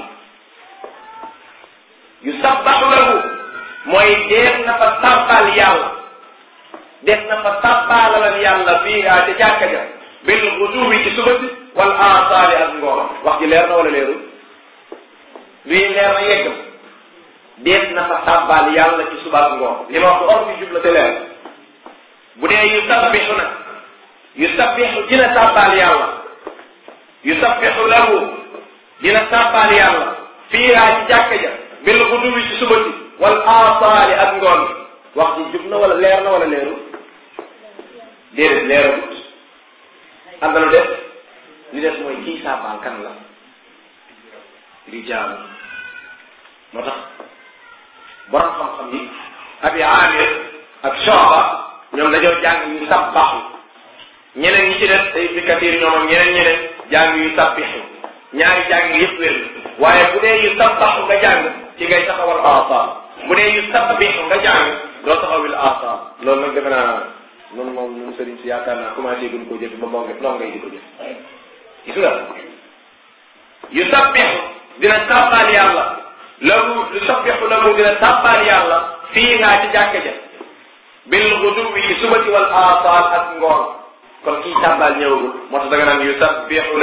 yusabbahu lahu mooy def na fa sàbbal yàlla def na fa sàbbalalal yàlla fiiha ca jàkka ja bil xuduwi ci suba si wal asaali ak ngoon wax ji leer na wala leerul luy leer na yegg def na fa sàbbal yàlla ci suba ak ngoon li ma wax or bi jubla te leer bu dee yusabbixu nag yusabbixu dina sàbbal yàlla yusabbixu lahu dina sàbbal yàlla fiiha ci jàkka ja bil xuduwi ci suba si wal asaali ak ngoon wax ji jub na wala leer na wala leerul déedéet leeragut am na lu def li def mooy kii saabaal kan la rijaalu moo tax borom xam-xam yi abi amir ak shoba ñoom dañoo jàng yu sabbaxu ñeneen ñi ci def te ibni kathir ñoom ak ñeneen ñeneen jàng yu sabbixu ñaari jàng yëpp wér waaye bu dee yu sabbaxu nga jàng ci ngay taxawal asaal bu dee yu sabbixu nga jàng doo taxawil asaal loolu nag defe naa noonu moom ñun sëriñ si yaakaar naa commencé guñ koo jëf ba moo ngi loo ngay di ko jëf gis nga yu sabbixu dina sàbbaal yàlla lahu yu sabbixu lahu dina sàbbaal yàlla fii ngaa ci jàkka ja bil guduwi ci subati wal asaal ak ngoon kon kii sàbbaal ñëwagul moo tax da nga naan yu sabbixu lahu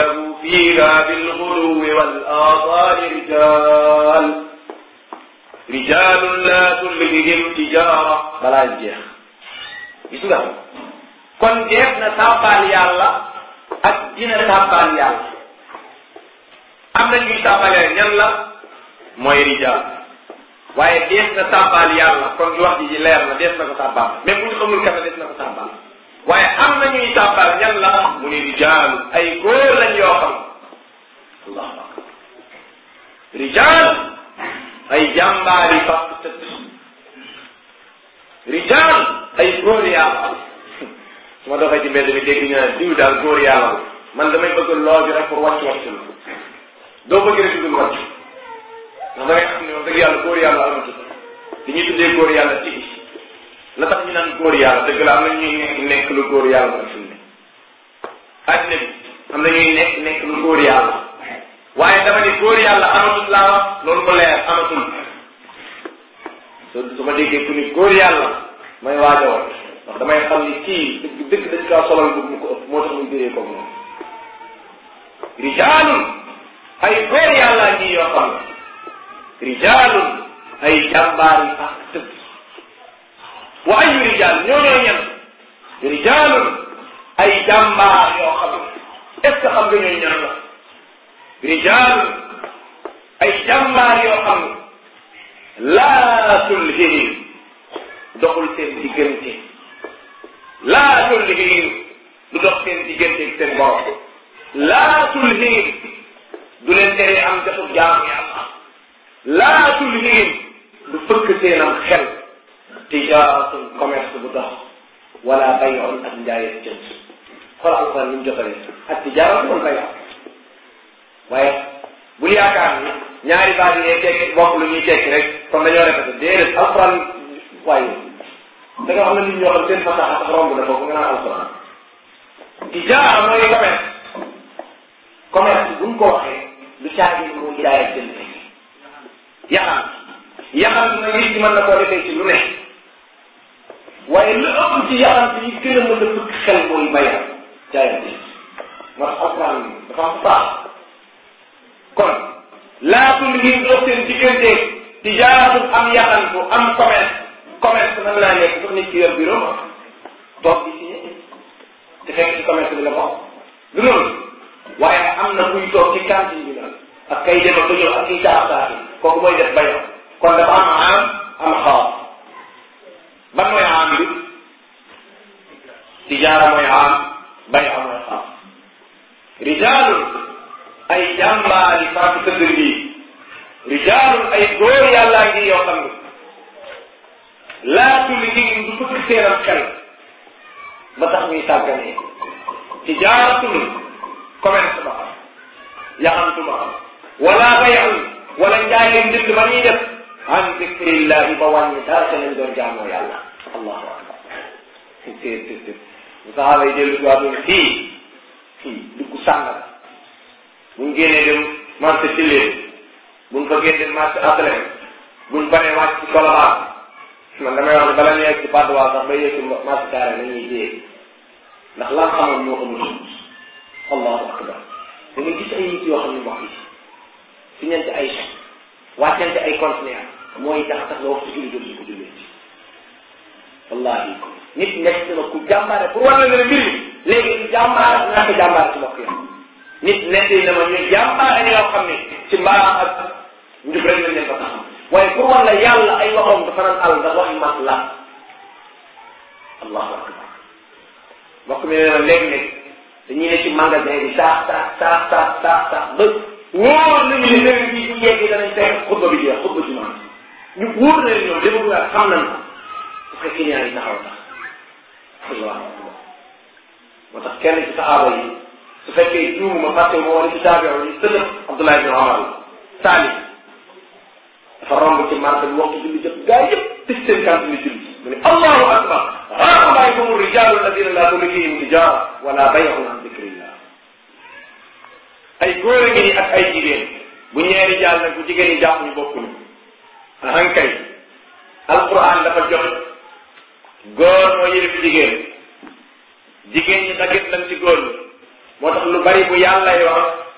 fiha bilguduwi wal asaali rijal rijalun la tulhihim tijara balaa jeex gis nga kon jeex na tàbbaal yàlla ak dina tàbbaal yàlla am na ñuy tàbbalee ñan la mooy rijal waaye dees na tàbbaal yàlla kon wax ji leer na dees na ko tàbbaal même bu ñu xamul kafe dees na ko tàbbaal waaye am na ñuy tàbbaal ñan la mu ni rijaalu ay góor lañ yoo xam allahu akbar rijaal ay jàmbaari fàq tëdd rijaal ay góor yàlla su ma doxee ci mbedd mi dégg ñu ne diw daal góor yàlla la man damay bëgg loo bi rek pour wàcc wàcc la doo bëgg rek dugul wàcc ndax da ngay xam ne wax dëgg yàlla góor yàlla amatul li ñuy tuddee góor yàlla tigi la tax ñu naan góor yàlla dëgg la am na ñuy nekk nekk lu góor yàlla la fi mu ne addina bi am na ñuy nekk nekk lu góor yàlla waaye dama ni góor yàlla amatul laa wax loolu ko leer amatul su su ma déggee ku ni góor yàlla may waaj a wax ndax damay xam ni kii dëgg dëgg dañ kaa solal bu mu ko ëpp moo tax muy béree ko moom rijaalun ay góor yàlla ngi yoo xam ne rijaalun ay jàmbaar yi ak tëdd wa ayu rijaal ñooñoo ñen rijaalun ay jàmbaar yoo xam ne est ce que xam nga ñooy ñan la rijaalun ay jàmbaar yoo xam ne laa tulhihim doxul seen diggante laa tulhihim du dox seen diggante ak seen borom laa tulhihim du leen teree am jotu jaamu yàlla laa tulhihim du fëkk seenam xel tijaaratun commerce bu dox wala bayoon ak njaay ak jënd xool alquran ni mu jotalee ak tijaaratu wala bayoon waaye bul yaakaar ni ñaari baat yi tekki bokk lu ñuy tekki rek kon dañoo répété déedéet alquran waaye da nga xam ne nit ñoo xam seen fasaxa sax romb na foofu nga naan alquran tijaara mooy commerce commerce buñ ko waxee lu caagi mooy jaay ak jënd yaxam yaxam na nit ñi mën na koo defee ci lu ne waaye lu ëpp ci yaxam yi gën a mën a fëkk xel mooy bayam jaayam moo tax alquran dafa am baax kon laatul ngir dox seen diggante tijaaratul am yaxantu am commerce commerce mën naa nekk sax nit ki yor bureau ma toog di signé te fekk ci commerce bi la bokk du noonu waaye am na kuy toog ci cantine bi la ak kay dem ak ñëw ak kiy saax saaxi kooku mooy def bayam kon dafa am am am xaas ban mooy am bi tijaara mooy am bay am mooy xaas rijaalun ay jàmbaari faatu tëdd lii rijaalun ay góor yàllaa ngi yoo xam ne laatu liggéey du fëkk seenam xel ba tax muy sàgganee tijaaratun commerce ba xam yaxantu ba xam wala bayun wala njaayee njënd ba ñuy def an zikrillahi ba wàññi dara ca lañ doon jaamoo yàlla allahu akbar téet téet téet bu saxaaba yi dellu si waatoon fii fii dugg sàngal buñ génnee dem marché tilleen buñ fa génne dem marché atlem buñ paree wàcc ci kolobaan man damay wax ne bala ñu yegg ci Padois sax ba yegg ci marché carré nañuy dee ndax lan xamoon ñoo xamul allahu akbar da ngay gis ay nit yoo xam ne mbokk yi fi ñente ay chèque wàccante ay conteneur mooy tax tax nga waxtu julli jot si ko jullee ci wallahi nit nekk na ku jàmbaare pour war la ne mbir mi léegi ñu jàmbaare ñàkk jàmbaare ci mbokk yi nit nekk na ma ñu jàmbaare yoo xam ne ci mbaax ak njub rek lañ leen ko tax waaye pour war la yàlla ay waxoom dafa naan àll ndax waxi mat la allahu akbar mbokk mi nee na léeg-léeg dañuy ne ci magasin bi saax saax saax saax saax saax ba wóor nañu ne léegi bii bu yeggee danañ fekk xutba bi jeex xutba ci maanaam ñu wóor na leen ñoom dama bëgg xam nañ ko parce que client yi taxaw tax allahu akbar moo tax kenn ci saxaaba yi su fekkee juumuma fàtte ma wala ci taabiyo yi sëlëf Abdullah ibn Omar la Salim dafa romb ci marché bi waxtu julli jot gaa yëpp tëj seen kànt ni julli mu ne allahu akbar haulaay humu rijalu alladina la tulihihim tijara wala bay'un an dikrillah ay góor a ngi ni ak ay jigéen bu ñeeri jaal nag bu jigéen ñi jàpp ñu bokkuñu ahankay alquran dafa jox góor moo yërif jigéen jigéen ñi dagit lan ci góor ñi moo tax lu bari bu yàllay wax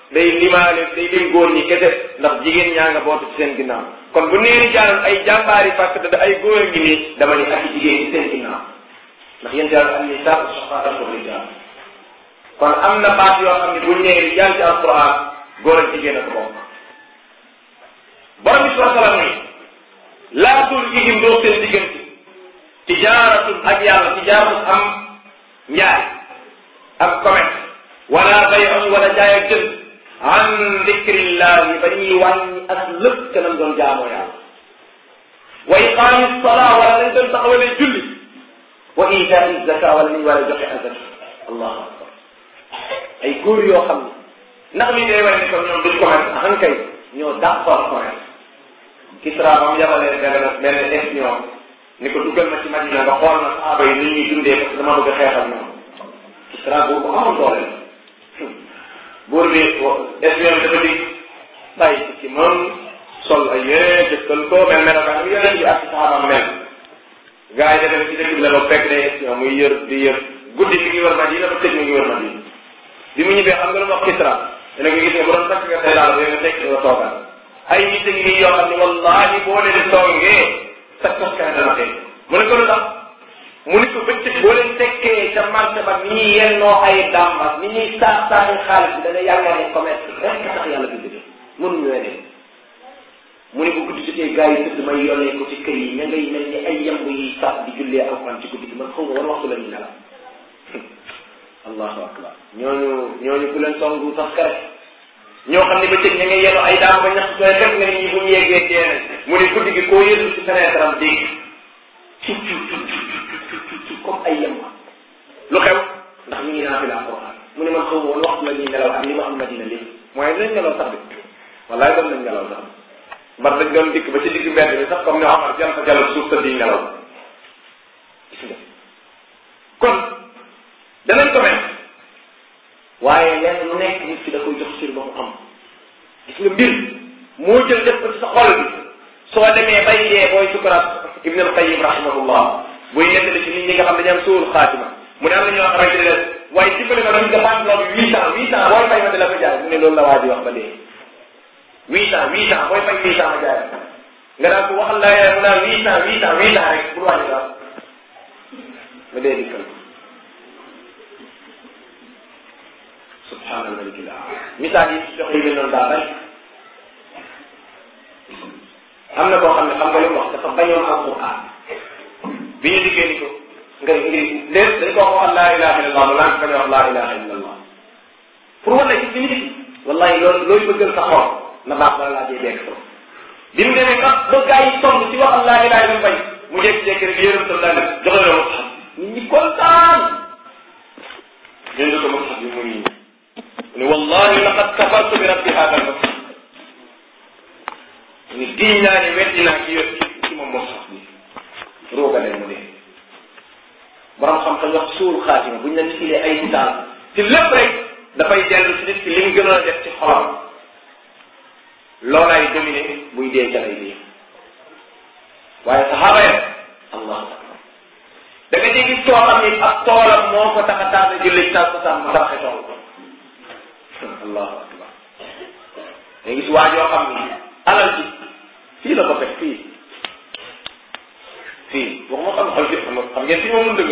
day limaale day lim góor ñi kese ndax jigéen ñaa nga bootu ci seen ginnaaw kon bu nee rijaalun ay jàmbaari fàkk da ay góor a ngi nii dama ni ak jigéen ci seen ginnaaw ndax yéen daal am nisaa shaqaa'atu rijaal kon am na baat yoo xam ne buñ nee rijaal ci alquran góor ak jigéen a ko bokk borom bi subhanahu wa taala ni laa tulhihim doo seen diggante tijaaratun ak yàlla tijaaratun am njaay ak commerce wala bay'un wala jaay ak jënd an dikrillahi ba ñuy wàññi ak lépp kanam doon jaamoo yàlla wa iqaami salaa wala dañ doon taxawalee julli wa itaai zaka wala nañ war a joxe azaka allahu akbar ay góor yoo xam ne ndax lii day wane ne comme ñoom duñ commerce axan kay ñoo dàqoor commerce Kisra ba mu yabalee benn benn espion ni ko duggal ma ci Madina nga xool na saaba yi ni ñuy dundee parce que dama bëgg a xeexal ñoom Kisra boobu amoon doole la buur bi espion bi dafa dig bàyyi ci moom sol ay yére jëkkal ko mel melokaan bi yonent bi ak ci saxaabam mel gars yi dem ci dëkk bi la ba fekk day espion muy yër di yër guddi mi ngi wër Madina ba tëj mi ngi wër Madina bi mu ñibbee xam nga lu mu wax Kisra dana ko gis ne bu doon takk nga say daal bi nga tekk nga toogal ay nit a ngi nii yoo xam ne wallahi boo leen songee sa toskan dana tey mu ne ko lu tax mu ne ko bëccëg boo leen tekkee ca marché ba ni ñuy yennoo ay dàmbas ni ñuy saax saaxi xaalis bi da nga yaakaar ne commerce rek tax yàlla bi dëgg mënuñu weneen mu ne bu guddi jotee gars yi tëdd may yónnee ko ci kër yi ña ngay mel ni ay yamb yi sax di jullee alxuraan ci guddi gi man xaw ma war waxtu la ñuy nelaw allahu akbar ñooñu ñooñu ku leen songu sax kare ñoo xam ne ba cëg ña ngay yenu ay daam ba ñax sooy xet nga ni ñi bu ñu yeggee dee mu ne guddi gi koo yëndu ci fenêtre am dégg ciw ciw ciw ciw ciw ciw comme ay yem lu xew ndax ñu ngi naa fi la alquran mu ne man xaw ma woon waxtu la ñuy nelaw ak li ma am madina lépp mooy nañ nelaw sax bi wallaay doon nañ nelaw sax mbar dañ doon dikk ba ci digg mbedd bi sax comme ne Omar jal fa jalal suuf sa di nelaw gis nga kon danañ ko mel waaye lenn lu nekk nit ki da koy jox cër ba mu am gis nga mbir moo jël def ko ci sa xol bi soo demee bay dee booy sukuraat ibn al qayyim rahimahullah buy nettali ci nit ñi nga xam dañu am suul xaatima mu ne am na ñoo xamante ne waaye dimbali ma dañ nga bantloo bi huit cent huit cent booy fay ma di la ko jaay mu ne loolu la waa ji wax ba dee huit cent huit cent booy fay huit cent ma jaay nga daan ko waxal la mu naan huit cent huit cent huit cent rek pour wàññi daal ma dee dikkal subhaana almaliki la misaal yi joxe yi mel noonu daa bari am na koo xam ne xam nga li mu wax dafa bañoon alquran bi ñu liggéey ni ko nga ngir lépp dañ ko wax laa ilaha illa allah mu naan bañ a wax laa ilaha illa allah pour wala ci li ñu wallahi loolu looy bëggal sa xol na baax bala laa dee dekk ko bi mu demee ba ba gaa yi sonn ci waxal laa ilaha illa bañ mu jékki-jékki rek yërëm tam daal joxe la ma xam nit ñi kontaan jënd ko ma xam bi mu ngi ne wallahi laqad kafartu bi rabbi hada al ni giñ naa ne weddi naa ki yor ci moom moo sax bi roogale mu dee borom xam-xam wax suul xaatima buñ la nitilee ay misaal ci lépp rek dafay dellu ci nit ki li mu gënoon a def ci xolam loolaay dominé buy dee ca lay dee waaye saxaaba ya allahu akbar da nga gis koo xam ni ab toolam moo ko tax a taata julli sa sa mu tabaxe tool allahu akbar da gis waa joo xam ni alal ji fii la ko fekk fii fii waxuma xam xol ci xam xam ngeen fii moom mun dëgg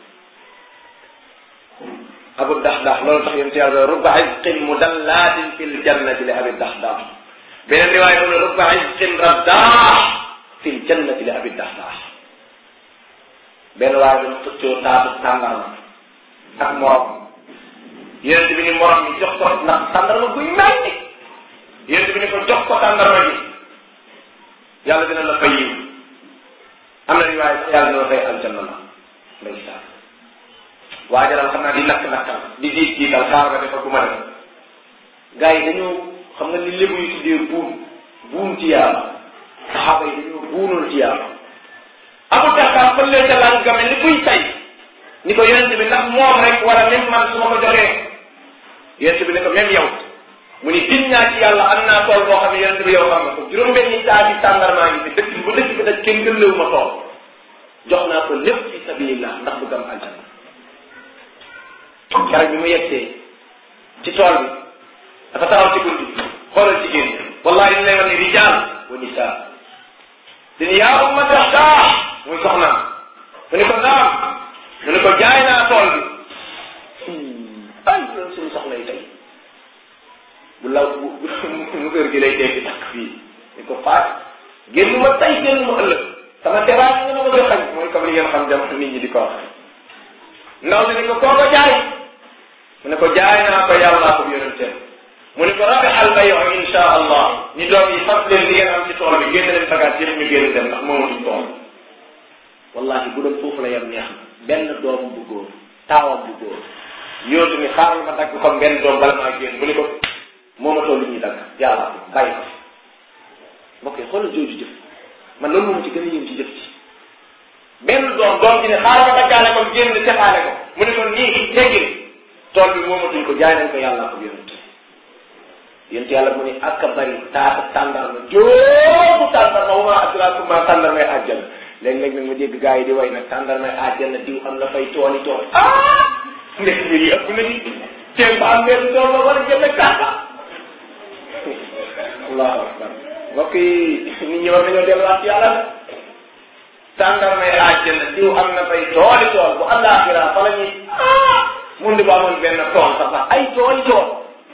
abu daxdax loolu tax yéen ci yàlla rubba izqin mudallaatin fil jannati li abi daxdax beneen riwaay mu ne rubba izqin raddaax fil jannati li abi daxdax benn waaye dañ xëccoo taatu tàndarma ak morom yéen bi ni morom mi jox ko ndax tàndarma guy mel ni yéen bi ni ko jox ko tàndarma ji yàlla dina la fay yiw am na riwaay sax yàlla dina la fay aljanna la ndeysaan waajaral xam naa di nakk nakkal di diit diital xaar nga defa gu ma def gars yi dañoo xam nga ni lébu yi tuddee buun buun ci yàlla saxaaba yi dañoo buunoon ci yàlla abu daxaar fa lee ca lan game ni kuy tay ni ko yonente bi ndax moom rek wala même man su ma ko joxee yonente bi ne ko même yow mu ni gin ñaa ci yàlla am naa tool boo xam ne yonente bi yow xam nga ko juróom-benni saabi tàndarmaa ngi fi dëkk bu dëkk bi daj kenn gënlewu ma tool jox naa ko lépp fi sabilillah ndax bëgg am aljanna keroog bi mu yegsee ci tool bi dafa taxaw nisa dini yaa ummata daa muy soxnaam mu ni ko naam mu ni ko jaay naa tool bi ay loolu suñu soxla yi tey bu law bu mu kër gi lay dégg takk fii ni ko faat génn ma tey génn ma ëllëg sama teraay nga ma bëgg a xañ mooy comme li ngeen xam jamono nit ñi di ko wax ndaw si ni ko koo ko jaay mu ne ko jaay naa ko yàllaa ko yonenteem mu ne ko rabihal bayu insha allah ñi doom yi fas leen li ngeen am ci tool bi génn leen bagaat yëpp ñu génn dem ndax moomatuñ tool wallahi bu doon foofu la yem neex na benn doom bu góor taawam bu góor yootu ni xaaral ma dagg kon benn doom bala maa génn mu ne ko moomatoo li ñuy dagg yàllaa ko bàyyi ko mbokk yi xoolal jooju jëf man loolu moom ci gën a yëm ci jëf ci benn doom doom ji ne xaaral ma daggaale ko génn tefaale ko mu ne ko nii teggil tool bi moomatuñ ko jaay nañ ko yàllaa ko yonent yonent yàlla mu ne ak a bari taata tàndarma joobu tàndarma wa maa adraakum maa tàndarmay àjjana léeg-léeg nag ma dégg gars yi di way nag tàndarmay àjjana diw am na fay tooli tool ah ndek mbir yi ëpp na ni teem ba am benn tool ba war a jënd kàmba allahu akbar mbokk yi nit ñi war nañoo delluwaat ci yàlla tàndarmay àjjana diw am na fay tooli tool bu àllaaxira fa la ñuy ah mun di ba amoon benn tool sax sax ay tooli tool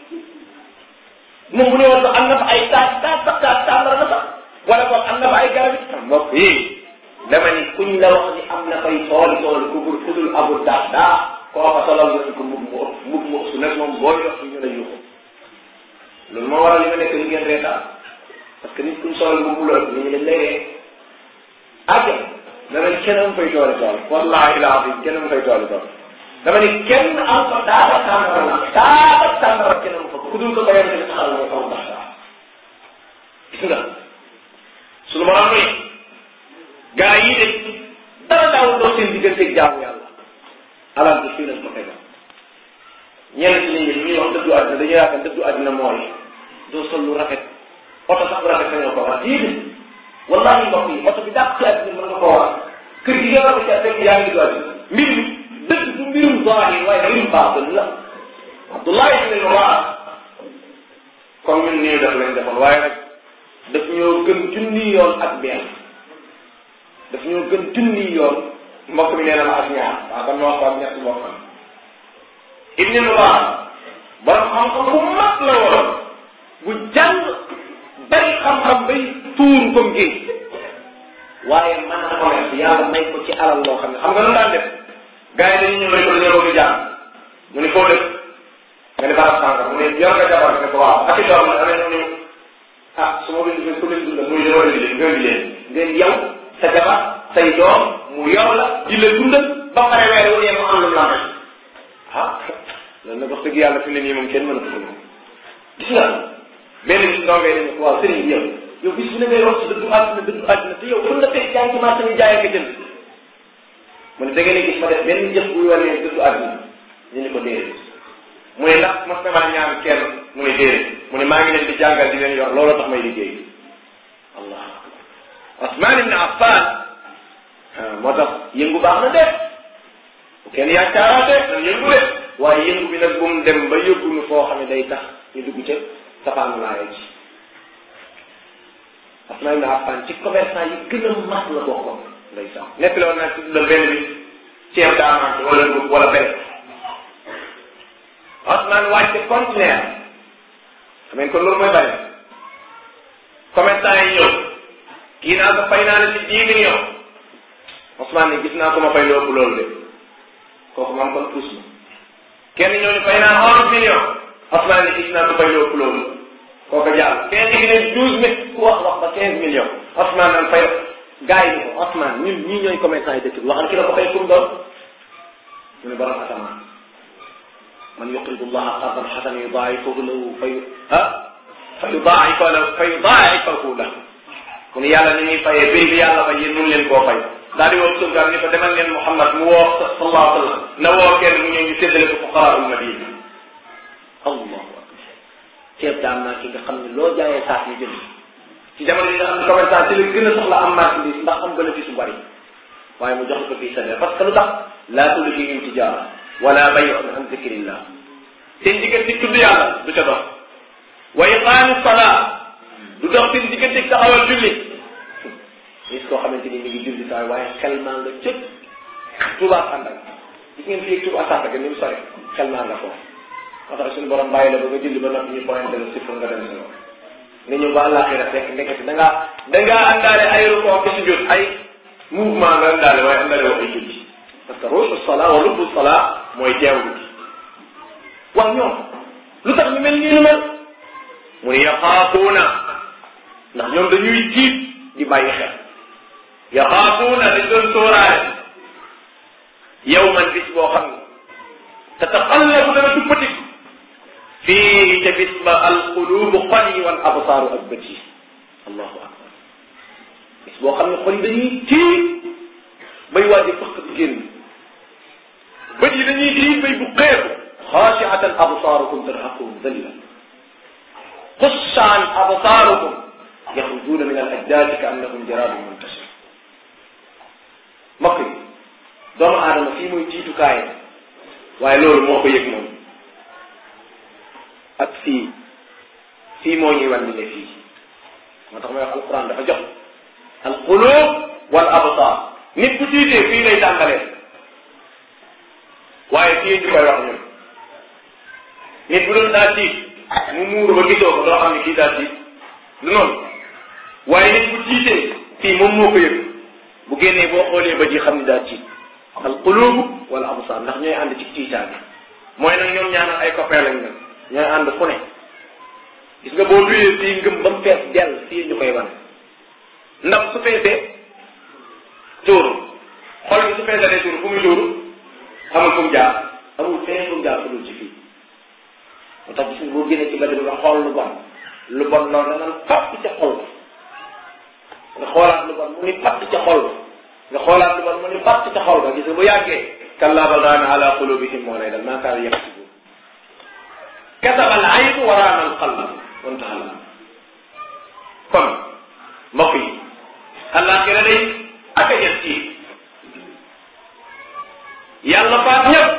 moom bu ne woon sax am na fa ay taat taat sax taat tàmbara na sax wala boog am na fa ay garab it mbokk yi dama ni kuñ la wax ni am na fay tooli tool ku bur ku dul abu daa daa kooka solal nga ko mbub mu ëpp mbub mu ëpp su nekk moom booy dox ñu la yuuxu loolu moo waral li ma nekk li ngeen reetaan parce que nit kuñ solal mbub mu la ëpp nit ñi dañ lay ree àgg dama ni kenn am fay tooli tool wallahi la azim kenn am fay tooli tool dama ni kenn am fa daaba tàmbara la daaba tàmbara kenn am fa ku dul ko bayam ci taxal mooy kaw ndax daa gis nga sunu borom ni gaa yi de dara daawul doo seen digganteeg jaamu yàlla alal bi fii lañ ko tegal ñenn ci nit ñi ñuy wax dëddu àddina dañuy yaakaar dëddu àddina mooy doo sol lu rafet oto sax bu rafet sañoo ko war déedéet wallahi mbokk yi oto bi dàq ci àddina mën nga koo war kër gi nga war a fekk yaa ngi du àddina mbir mi dëgg du mbirum zahir waaye mbirum baatin la Abdullah ibn Mubarak comme ñun nii def lañ defoon waaye nag daf ñoo gën junni yoon ak benn daf ñoo gën junni yoon mbokk mi nee na ma ak ñaar waaw kon ma wax ko ak ñett mbokk am ibn Mubarak borom xam-xam bu mag la woon bu jàng bari xam-xam bay tuur comme géej waaye mën a commerce yàlla may ko ci alal loo xam ne xam nga lu daan def gars yi dañuy ñëw rek dañoo bëgg jàng mu ni foo dëkk nga ne barab sànq mu ne yor nga jabar nga ko waaw ak i doom la amee ni ah su ma leen ku leen dundal muy dama leen nga leen leen ngeen yow sa jabar say doom mu yor la di la dundal ba pare weer wu ne mu am lu la may ah loolu nag wax dëgg yàlla fi ne nii moom kenn mën a ko moom gis nga benn bis ndongay dañu ko waaw sëriñ bi yow yow bis bu ne ngay wax ci dëddu àddina dëddu àddina te yow fën nga tey yaa ngi ci marché bi jaay ak jënd mu ne da ngeen gis ma def benn jëf buy wane dëddu àddina ñu ni ko déedéet mu ne ndax mas na maa ñaan kenn mu ne déedéet mu ne maa ngi leen di jàngal di leen yor looloo tax may liggéey allah akbar Osman ibn Affan moo tax yëngu baax na de bu kenn yaakaaraate nan yëngu de waaye yëngu bi nag bu mu dem ba yóbbu nu foo xam ne day tax ñu dugg ca safaanu laaya ji Osman ibn Affan ci commerçant yi gën a mag la bokkoon ndeysaan nekk la woon naa ci dundal benn bi ceeb daa manqué wala dugub wala benn Ousmane wàcce conteneur xam ngeen kon loolu mooy bari commerçant yi ñëw kii naa ko fay naa la ci dix millions Ousmane ne gis naa ko ma fay lu ëpp loolu de kooku man kon puus ma kenn ñëw ne fay naa onze millions Ousmane ne gis naa ko fay lu ëpp loolu kooku jàll kenn gi ne douze mille ku wax wax ba quinze millions Ousmane naan fay gars yi ni ko Ousmane ñun ñii ñooy commerçant yi dëkk bi waxal ki la ko fay kum doon mu ne borom asamaan man yuqridu llaha qardan xasanan yudaa'ifahu lahu fa ah fa yudaa'ifa lahu fa yudaa'ifahu lahu mu ne yàlla ni ñuy fayee prix bi yàlla fay yéen mun leen koo fay daal di woo sungaar ni ko demal leen Muhammad mu woo sallallahu alayhi wa sallam na woo kenn mu ñëw ñu séddale ko fuqaraa'ul madina allahu akbar ceeb daan naa ki nga xam ne loo jaayee saak ñu jënd ci jamono yi nga xam ne commerçant ci la gën a soxla am marchandise ndax am bénéfice bu bari waaye mu jox ko fii sa parce que lu tax laa tulhiihim tijaara wala bay'un an zikrillah seen diggante tudd yàlla du ca dox wa iqaami salaa du du dox seen diggante taxawal julli gis koo xamante ni mi ngi julli taay waaye xel maa nga cëpp tubaab ànd ak gis ngeen fii tubaab sàkk ga ni mu sore xel maa nga foofu moo tax suñu borom bàyyi la ba nga julli ba noppi ñu pointé la si pour nga dem si loolu nga ñëw ba àllaaxira fekk ndekete da ngaa da ngaa àndaale ay rukoo ki sujjóot ay mouvement nga àndaale waaye àndaale wax ay julli parce que ruusu salaa wa lubbu salaa mooy teewlu gi wax ñoom lu tax ñu mel nii lu mel mu ne yaxaafuuna ndax ñoom dañuy tiit di bàyyi xel yaxaafuuna dañ doon sóoraale yow man bis boo xam ne tataqallabu dana duppati fii ca bis ba alqulubu xol yi wal absaaru ak bët yi allahu akbar bis boo xam ne xol yi dañuy tiit bay waaj a fëkk di génn bët yi dañuy tiit bay bu xeeku xaashiatan absaarukum tarhaquhum dalla xushaan absaarukum yaxrujuuna min al ajdaadi ka annahum jaraadun muntashir mbokk yi doomu aadama fii mooy tiitukaay waaye loolu moo ko yëg moom ak fii fii moo ñuy wan ne fii moo tax may wax alquran dafa jox alqulub wal absar nit bu tiitee fii lay tàmbalee waaye fii ñu koy wax ñun nit bu doon daa tiit mu muuru ba gisoo ko doo xam ne kii daa tiit du noonu waaye nit bu tiitee fii moom moo ko yëg bu génnee boo xoolee ba ji xam ne daa tiit al qulubu wala absar ndax ñooy ànd ci tiitaange mooy nag ñoom ñaanal ay copain lañ nag ñooy ànd fu ne gis nga boo duyee fii ngëm ba mu fees dell fii ñu koy wan ndax su feesee tuuru xol bi su feesalee tuuru fu muy tuuru amul fu mu jaar amul feneen fu mu jaar fu dul ci fii moo tax gis nga boo génnee ci mbedd bi nga xool lu bon lu bon loolu da naan fatt ca xol ba nga xoolaat lu bon mu ni fatt ca xol ba nga xoolaat lu bon mu ni fatt ca xol ba gis nga bu yàggee kallaa bal raana ala qulubihim moo lay dal maa kaanu yaksibun kataba al aynu wa raana al qalb wantaha al amr kon mbokk yi àllaaxira day ak a jël ci yàlla faat ñëpp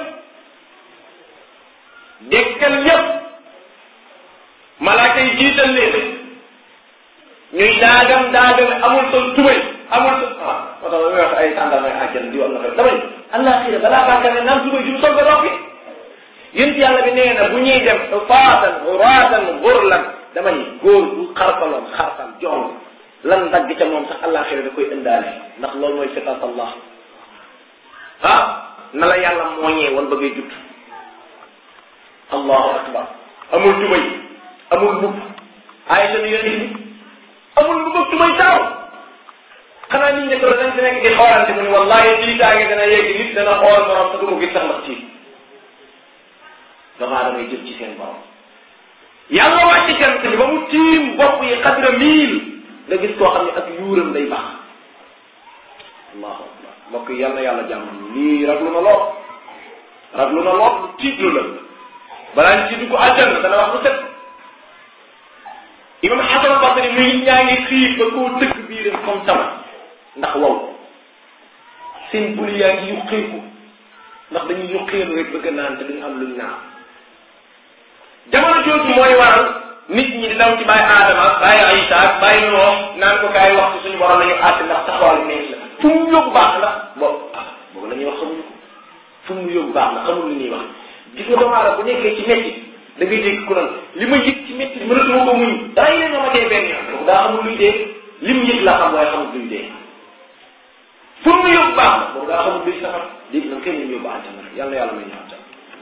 dekkal ñëpp malaaka yi jiital leen ñuy daagam daagam amul sol tubay amul sol ah moo tax may wax ay tàndamay àjjan di am na fa damay àllaaxira balaa bàkka ne naan tubay ju sol ba dox bi yént yàlla bi nee na bu ñuy dem faatan xuraatan xurlan dama ni góor bu xarfaloon xarfal jox lan dagg ca moom sax àllaaxira da koy indaale ndax loolu mooy fitat allah ah na la yàlla mooñee woon ba ngay judd allahu akbar amul tubay amul mbubb Aïcha ni yonent bi amul mbubb ak tubay taaw xanaa nit ñi ko dañ si nekk di xoolante mu ni wallahi tiitaange dana yegg nit dana xool morom te du ko gis sax ndax tiit damaa damay jëm ci seen borom yàlla wàcc jant bi ba mu tiim bopp yi xadra miil nga gis koo xam ne ak yuuram day baax allahu akbar mbokk yi yal na yàlla jàmm lii raglu na lool raglu na lool lu tiitlu la balaa ñu ci dugg àjjana dana wax lu set imam xasan basri muy nit ñaa ngi xiif ba koo dëkk biiram comme tama ndax wow seen buli yaa ngi yuqeeku ndax dañuy yuqeelu rek bëgg naan te duñu am luñ naan jamono jooju mooy waral nit ñi di daw ci bàyyi aadama bàyyi Isa ak bàyyi Nuux naan ko kaay wax ci suñu borom nañu àtte ndax taxawal neex la fu mu yóbbu baax la boobu ah boobu la ñuy wax xamuñu ko fu mu yóbbu baax la xamul li ñuy wax gis nga doomu aadama bu nekkee ci métti da ngay dégg ku naan li ma yëg ci métti mënatuma ko muñ dara yéen nga ma dee benn yoon kooku daa xamul luy dee lim yëg la xam waaye xamul luy dee fu mu yóbbu baax la boobu daa xamul luy safar léegi nag kenn ñu yóbbu àjjana yàlla yàlla may ñu àjjana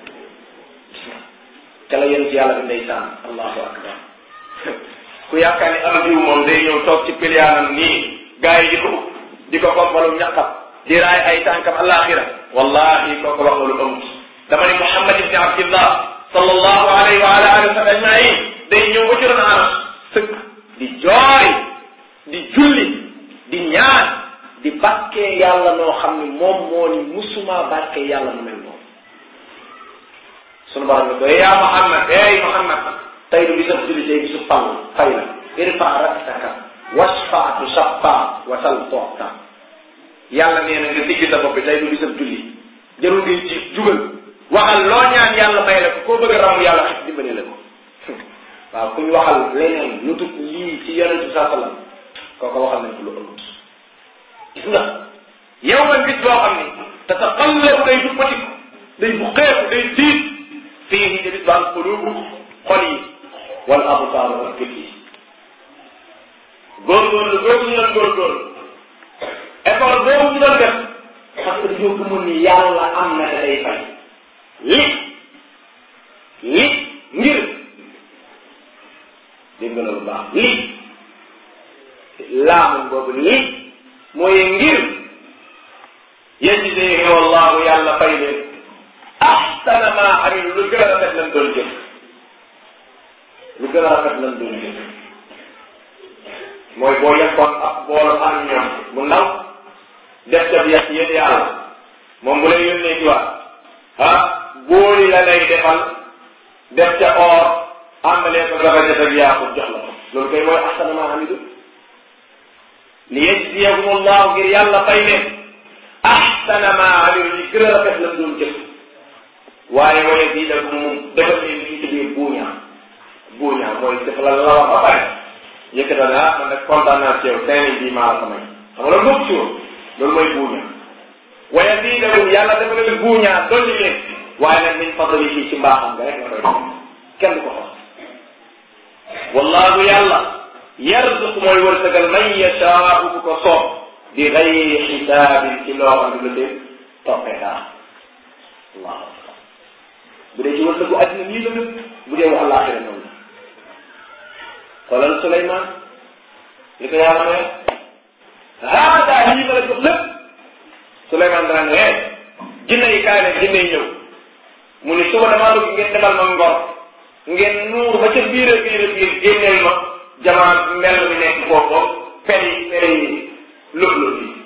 ca la yéen ci yàlla bi ndeysaan allahu akbar ku yaakaar ni am diw moom day ñëw toog ci piliyaanam nii gars yi di ko di ko kombalu ñaqam di raay ay tànkam alaxira wallahi kooku wax lu amut dama ni muhammad ibni abdillah sallallahu alayhi wa ala alihi wa sallam ajmain day ñëw ba ci ron anas sëkk di jooy di julli di ñaan di bàkkee yàlla noo xam ni moom moo ni musuma bàkkee yàlla mu mel noonu sunu borom ne ko yaa muhammad ey muhammad tey du bisab julli tey bisu pall fay la irfa raktaka wasfa tu shaffa wasal toota yàlla nee na nga digg sa bopp bi tey du bisab julli jarul ngay jiit jugal waxal loo ñaan yàlla may la ko koo bëgg a ramu yàlla xit dimbale la ko waaw ku ñu waxal leneen lu dul lii ci yonent bi saa sallam kooku waxal nañ ko lu ëpp gis nga yow man bis boo xam ni tataqallabu day duppatiku day bu xeeku day tiit fii ci bis ba am qulubu xol yi wal absaaru ak gët yi góorgóorlu boobu ñu doon góorgóorlu effort boobu ñu doon def parce que dañoo gëmoon ni yàlla am na te day fay li li ngir dégg nga loolu baax li laamun boobu li mooy ngir yajzihim wallahu yàlla fay leen ahsana ma amilu lu gën a rafet lan doon jëf lu gën a rafet lan doon jëf mooy boo yekkoon ak boolu am ñoom bu ndaw def ca bi yàq yéen yàlla moom bu lay yónnee ci waat ah booli la lay defal def ca or àndalee ko gaba def ak yaaxut jox la ko loolu kay mooy ahsana ma amilu li yajziyahum allahu ngir yàlla fay leen ahsana ma amilu li gën a rafet lan doon jëf waaye wa yazidakum mu defal leen li ñu tuddee buuñaa buuñaa mooy def la la wax ba pare yëkkatal ne ah man nag kontaan naa ci yow cinq mille bii maa la ko may xam nga loolu bokk ci woon loolu mooy buuñaa wa yazidakum yàlla dafa leen buuñaa dolli leen waaye nag min fadlihi ci mbaaxam nga rek nga koy def kenn du ko xam wallahu yàlla yarzuq mooy wërsëgal man yashaau ku ko soob bi gayri xisaabin ci loo xam ne lu dee toppee dara allahu akbar bu dee ci wërsëgu àddina nii la nag bu dee wax àllaaxira noonu la xoolal Suleymaan li ko yàlla may haada lii ma la jox lépp Suleymaan daan ne jinne yi kaay leen jinne yi ñëw mu ni suba damaa bëgg ngeen defal ma ngor ngeen nuur ba ca biir a biir a biir génneel ma jamaa mel mi nekk foofu peri peri lëb lëb yi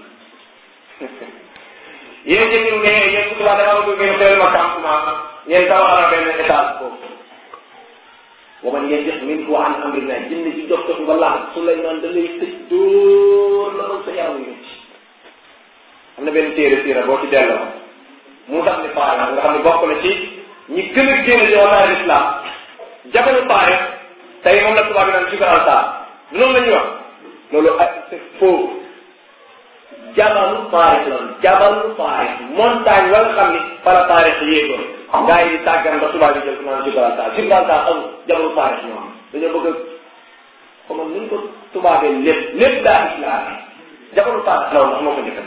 yéen jëkkiru ne yéen su subaa damaa bëgg ngeen teel ma campement ngeen tabaxal benn étage foofu wa man yanjix minhu an amrillah jinne ci dox dox nga laal Suleymaan da lay tëj dóor la sa yaram yu métti am na benn téere siira boo ci delloo mu tax ni faare nga xam ne bokk na ci ñi gën a génn ci wàllu islam jabalu faare tey moom la tubaab bi naan Gibraltar du noonu la ñuy wax loolu ak c'est faux jabalu faare la jabalu faare montagne wala xam ni fala faare yéegoon gars yi tàggan ba tubaab yi jël ko naan Gibraltar Gibraltar amul jabalu faare ñoo am dañoo bëgg a comme ni ñu ko tubaabee lépp lépp daa islam jabalu faare la woon moo ko njëkkan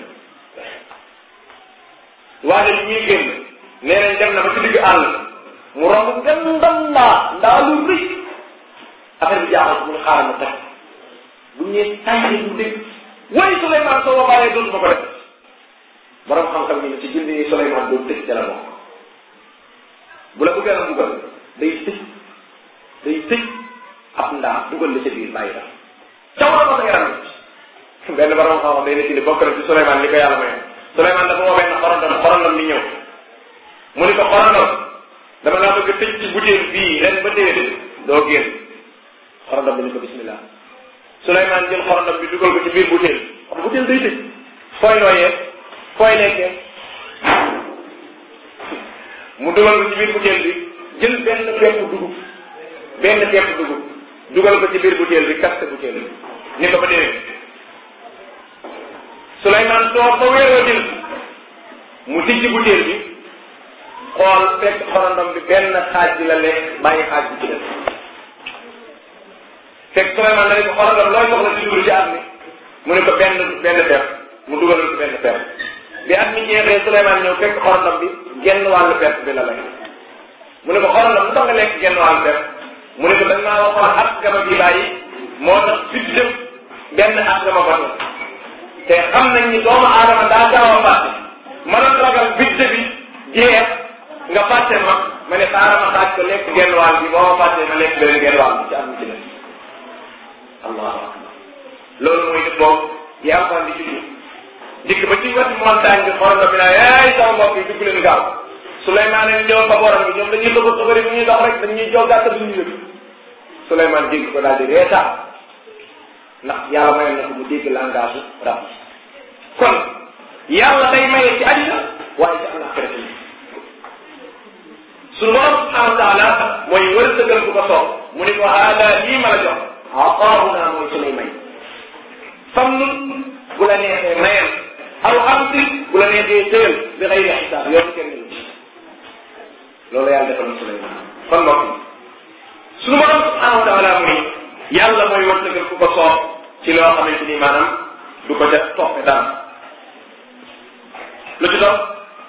waaye bi ñuy génn nee nañ dem na ba ci digg àll mu romb ngeen ndam ndaa ndaa lu rëy affaire bi jaaxal ko mu ne xaaral ma teg bu ñëwee tànn bu dégg way Souleymane soo ma bàyyee dootuma ko def borom xam-xam ñu ne ci bind yi Souleymane doon tëj ca la bokk bu la bëggee na dugal day tëj day tëj ab ndaa dugal la ca biir bàyyi la caw na ko sa yaram benn borom xam-xam day nekk ni bokk na ci Souleymane li ko yàlla mayoon Souleymane dafa woo benn xorondom xorondom bi ñëw mu ni ko xorondom dama laa bëgg tëj ci butéel bii ren ba déwén doo génn xorondom bi ni ko bismillah Souleymane jël xorondom bi dugal ko ci biir butéel xam butéel day tëj fooy nooyee fooy lekkee mu dugal ko ci biir butéel bi jël benn pepp dugub benn pepp dugub dugal ko ci biir butéel bi kaste butéel bi ni ko ba déwén Souleymane toog ba weeroo jël mu tijji butéel bi xool fekk xorondom bi benn xaaj bi la lekk bàyyi xaaj bi ci def fekk Souleymane da ne ko xorondom looy soxla ci dugub ci at mi mu ne ko benn benn pepp mu dugalal ko benn pepp bi at mi jeexee Souleymane ñëw fekk xorondom bi genn wàllu pepp bi la lekk mu ne ko xorondom lu tax nga lekk genn wàllu pepp mu ne ko da ngaa waxoon at gama bi bàyyi moo tax fit dem benn at gama batu te xam nañ ni doomu aadama daa gaaw a fàtte ma doon ragal budget bi jeex nga fàtte ma ma ne xaaral ma xaaj ko lekk genn wàll bi boo ma fàttee ma lekk benn genn wàll bi ci am ci def allahu akbar loolu mooy def boobu yaa ngi di julli dikk ba ci wetu montagne bi xool nga bi naa yaay sama mbokk yi dugg leen gaaw Souleymane ni ñëw ba borom bi ñoom dañuy bëgg a bëgg bu ñuy dox rek dañuy jogaat duñu yëg Souleymane dégg ko daal di reetaan ndax yàlla mayoon na ko mu dégg langage rab kon yàlla day maye ci àddina waaye ci àllaaxira ci suñu borom subhanahu wa taala mooy wërsëgal ku ko soob mu ni ko haada lii ma la jox ataahuna mooy sunuy may fam nun bu la neexee mayal aw amsi bu la neexee tëyal bi xëy na xisaab yoon kenn ñu ci loolu yàlla defal na Suleymaan kon mbokk yi suñu borom subhanahu wa taala mu ni yàlla mooy wërsëgal ku ko soob ci loo xamante ni maanaam du ko def toppe dara lu ci doon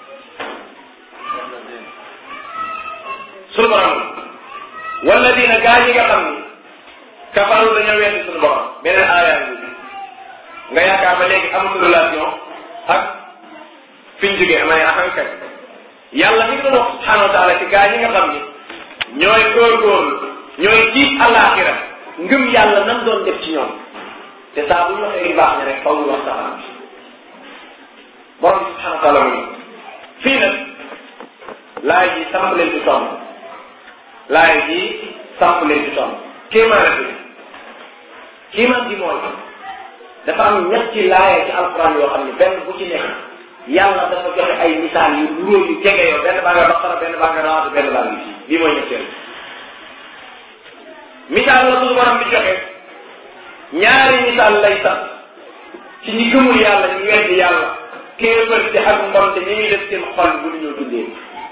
suñu borom wala dina gaa yi nga xam ni kafaru dañoo weesu suñu borom beneen aaya bi nga yaakaar ba léegi amul relation ak fi ñu jógee amay ahankay yàlla mi ngi doon wax subhanahu wa taala ci gaa yi nga xam ni ñooy góorgóorlu ñooy ji alaxira ngëm yàlla nam doon def ci ñoom te saa bu ñu waxee baax ne rek faw ñu wax safaan bi borom bi subhanahu wa taala mu ni fii nag laay ji samp leen ci tomb laay ji samp leen ci tomb kéemaan bi kéemaan bi mooy dafa am ñetti laaya ci alquran yoo xam ne benn bu ci nekk yàlla dafa joxe ay misaal yu luróo yu jege yoo benn baa nga baqara benn baa nga rawaatu benn baa ngi fii lii mooy ñetteel misaal la suñu borom bi joxe ñaari misaal lay sax ci ñi gëmul yàlla ñu weddi yàlla kéefërte ak mbonte ñi muy def seen xol bu ñu ñoo dundee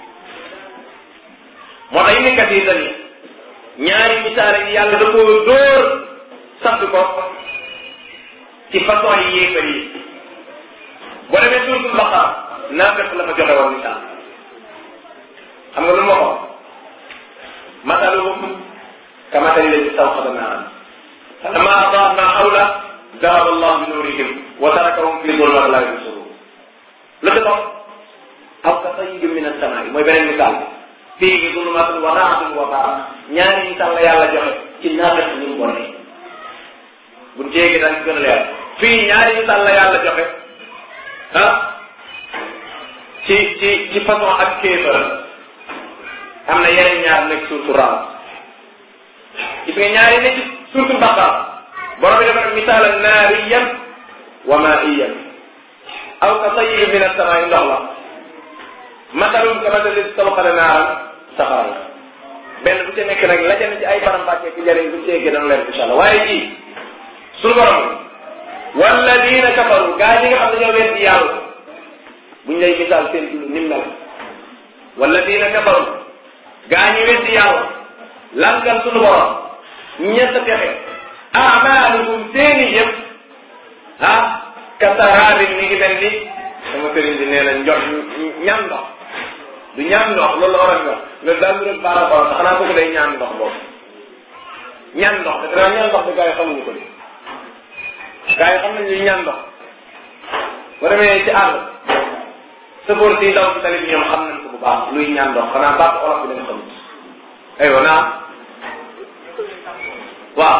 moo tax nekkat yi tani ñaari misaal yi yàlla da koo dóor sant ko ci façon yi yéefar yi boo demee suuratul Baqara naa fekk la fa joxe woon misaal xam nga lu ma ko masaluhum kamatali ladhi istawqada naaran falamma adaa'at ma hawlahu dhahaba Allahu bi nurihim wa tarakahum fi dhulumatin la yubsirun lu ci dox aw ka sayyibin min as-samaa'i mooy beneen misaal fiihi dhulumatun wa ra'dun wa barq ñaari misaal la yàlla joxe ci naafeq ñu mu bonee buñ ci yéegee daal ci gën a leer fii ñaari misaal la yàlla joxe ah ci ci ci façon ak kéefër am na yeneen ñaar nekk surtout raam gis nga ñaari nekk surtout baqara borom bi dafa def misaalan naariyan wa maiyan aw ka tayyibin min as-samaa'i ndox la masalum ka masali istawqada naaran safara la benn bu ci nekk nag la ca ne ci ay faram-fàccee ci jëriñ bu ci yeggee dana leer incha allah waaye ji suñu borom walladina kafaru gaa yi nga xam ne ñoo weddi yàlla buñ lay misaal seen dund ni mu mel walladina kafaru gaa ñi weddi yàlla langal suñu borom ñett texe amaalukum seeni yëpp ah kasaraabin mi ngi mel ni sama sëriñ bi nee na njox ñaan ndox du ñaan ndox loolu la war a nga nga daal mu rek baara xool sax xanaa kooku day ñaan ndox boobu ñaan ndox te danaa ñaan ndox bi gaa yi xamuñu ko de gaa yi xam nañ li ñaan ndox boo demee ci àll sëfoor si ndaw si tali bi ñoom xam nañ ko bu baax luy ñaan ndox xanaa baax olof bi dañ xamut aywa naa waaw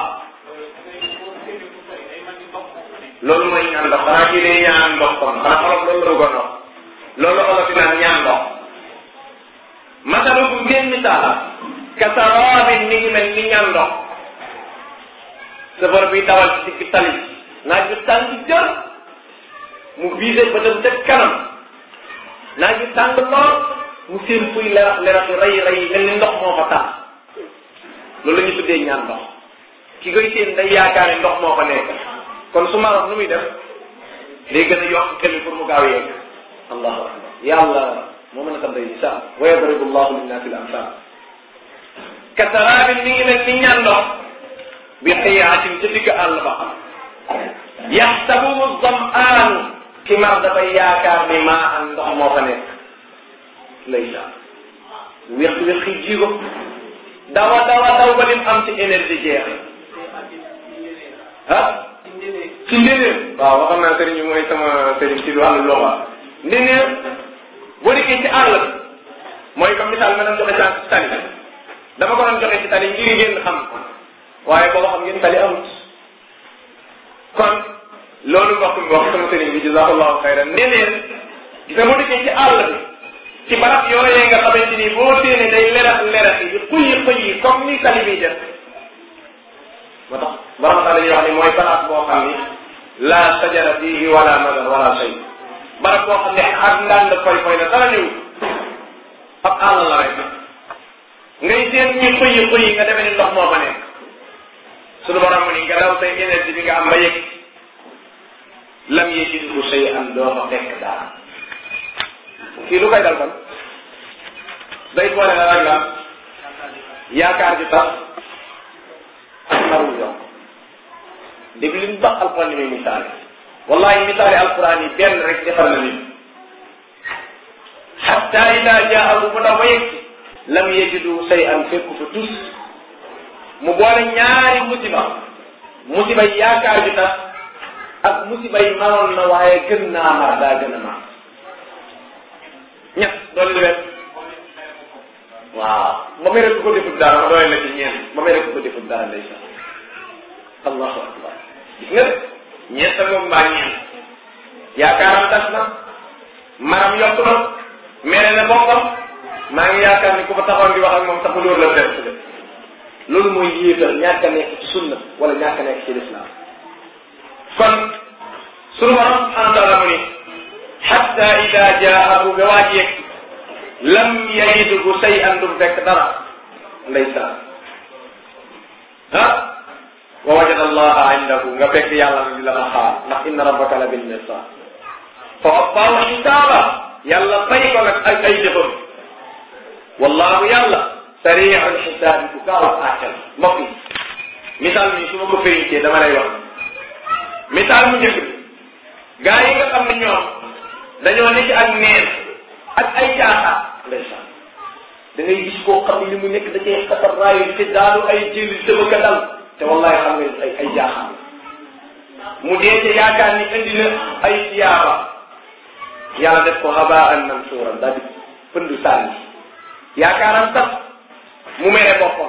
loolu mooy ñaan ndox xanaa kii day ñaan ndox kon xanaa olof loolu la bëggoon wax loolu olof di naan ñaan ndox masalu bu ngeen misaal ka saraabin mi ngi mel ni ñaan ndox sëfoor bi dawal ci digg tali naaj bi tàng jër mu visé ba dem ca kanam naaj bi tàng lool mu seen fuy lerax lerax yu rey rey mel ni ndox moo fa tax loolu la ñu tuddee ñaan ndox ki koy seen day yaakaar ne ndox moo fa nekk kon su ma wax nu muy def day gën a yokk xel pour mu gaaw yegg allahu akbar yàlla moo mën a tam day misaal wa yadribu llahu linnaasi l amsal ka saraabin mi ngi mel ni ñaan ndox bi xiyaatin ca digg àll ba yaxsabuhu zamaanu ki mar dafay yaakaar ni maa am ndox moo fa nekk lay saa wéq wéq yi jigo dawa dawa daw ba lim am ci énergie jeex ah ci ndénéer waaw waxoon naa sëriñ bi mooy sama sëriñ ci wàllu loxa ndénéer boo dikkee ci àll bi mooy comme misaal ma doon joxe sànq ci tali dama ko doon joxe ci tali ngir ngeen xam waaye booba xam ngeen tali amut kon loolu mbokk mi wax sama sëriñ bi jazakallahu xayran ndénéer gis nga boo dikkee ci àll bi ci barab yooyee nga xamante ni boo téene day lerax lerax yi di xuyi xuyi comme ni tali bi def moo tax borom tax dañuy wax ni mooy barab boo xam ni la sajara fihi wala madar wala shay barab boo xam ne ak ndànd foy foy la dara ñëw ab àll la rek ngay seen ñuy xuyi xuyi nga demee ni ndox moo fa nekk suñu borom ni nga daw say énergie bi nga am ba yëg lam yejidhu shay'an doo fa fekk dara kii lu koy dal kon day boole la rek la yaakaar ji tax ak xarul yokk dégg li mu baax alquran ni muy misaale wallahi misaale alquran yi benn rek defar na nit xatta ida jaahu mu daw ba yegg lam yajidu shay'an fekku fa tus mu boole ñaari musiba musiba yi yaakaar ji tax ak musiba yi manoon na waaye gën naa mar daa gën a mar ñett doole leen waaw ba may rek ko defut dara ma doole la ci ñeent ba may rek ko defut dara ndeysaan allahu akbar gis nga ñeent moom mbaa ñeent yaakaaram tas na maram yokk na mere na boppam maa ngi yaakaar ni ku fa taxoon di wax ak moom sax mu dóor la perte de loolu mooy yéetal ñàkk a nekk ci sunna wala ñàkk a nekk ci lislaam kon sunu borom subhanahu wa taala mu ni xatta ida jaahu ba waaj yegg lam yajiduhu say an du fekk dara ndeysaan ah wa wajada allaha indahu nga fekk yàlla na di la ma xaar ndax inna rabbaka la bil mirsad fa waffaahu xisaaba yàlla fay ko nag ak ay jëfam wallahu yàlla sariixul xisaabi ku gaaw a àttal mbokk yi misaal mi su ma ko férinkee dama lay wax misaal mu njëkk gaa yi nga xam ne ñoom dañoo nekk ak neen ak ay caaxaan ndeysaan da ngay gis koo xam ne li mu nekk da cee xatar raayu te daanu ay jëli tëba ka dal te wallahi xam nga ay ay jaaxaan mu dee te yaakaar ni indi na ay siyaaba yàlla def ko habaan mansuuran daal di pënd sànni yaakaaram sax mu mere boppam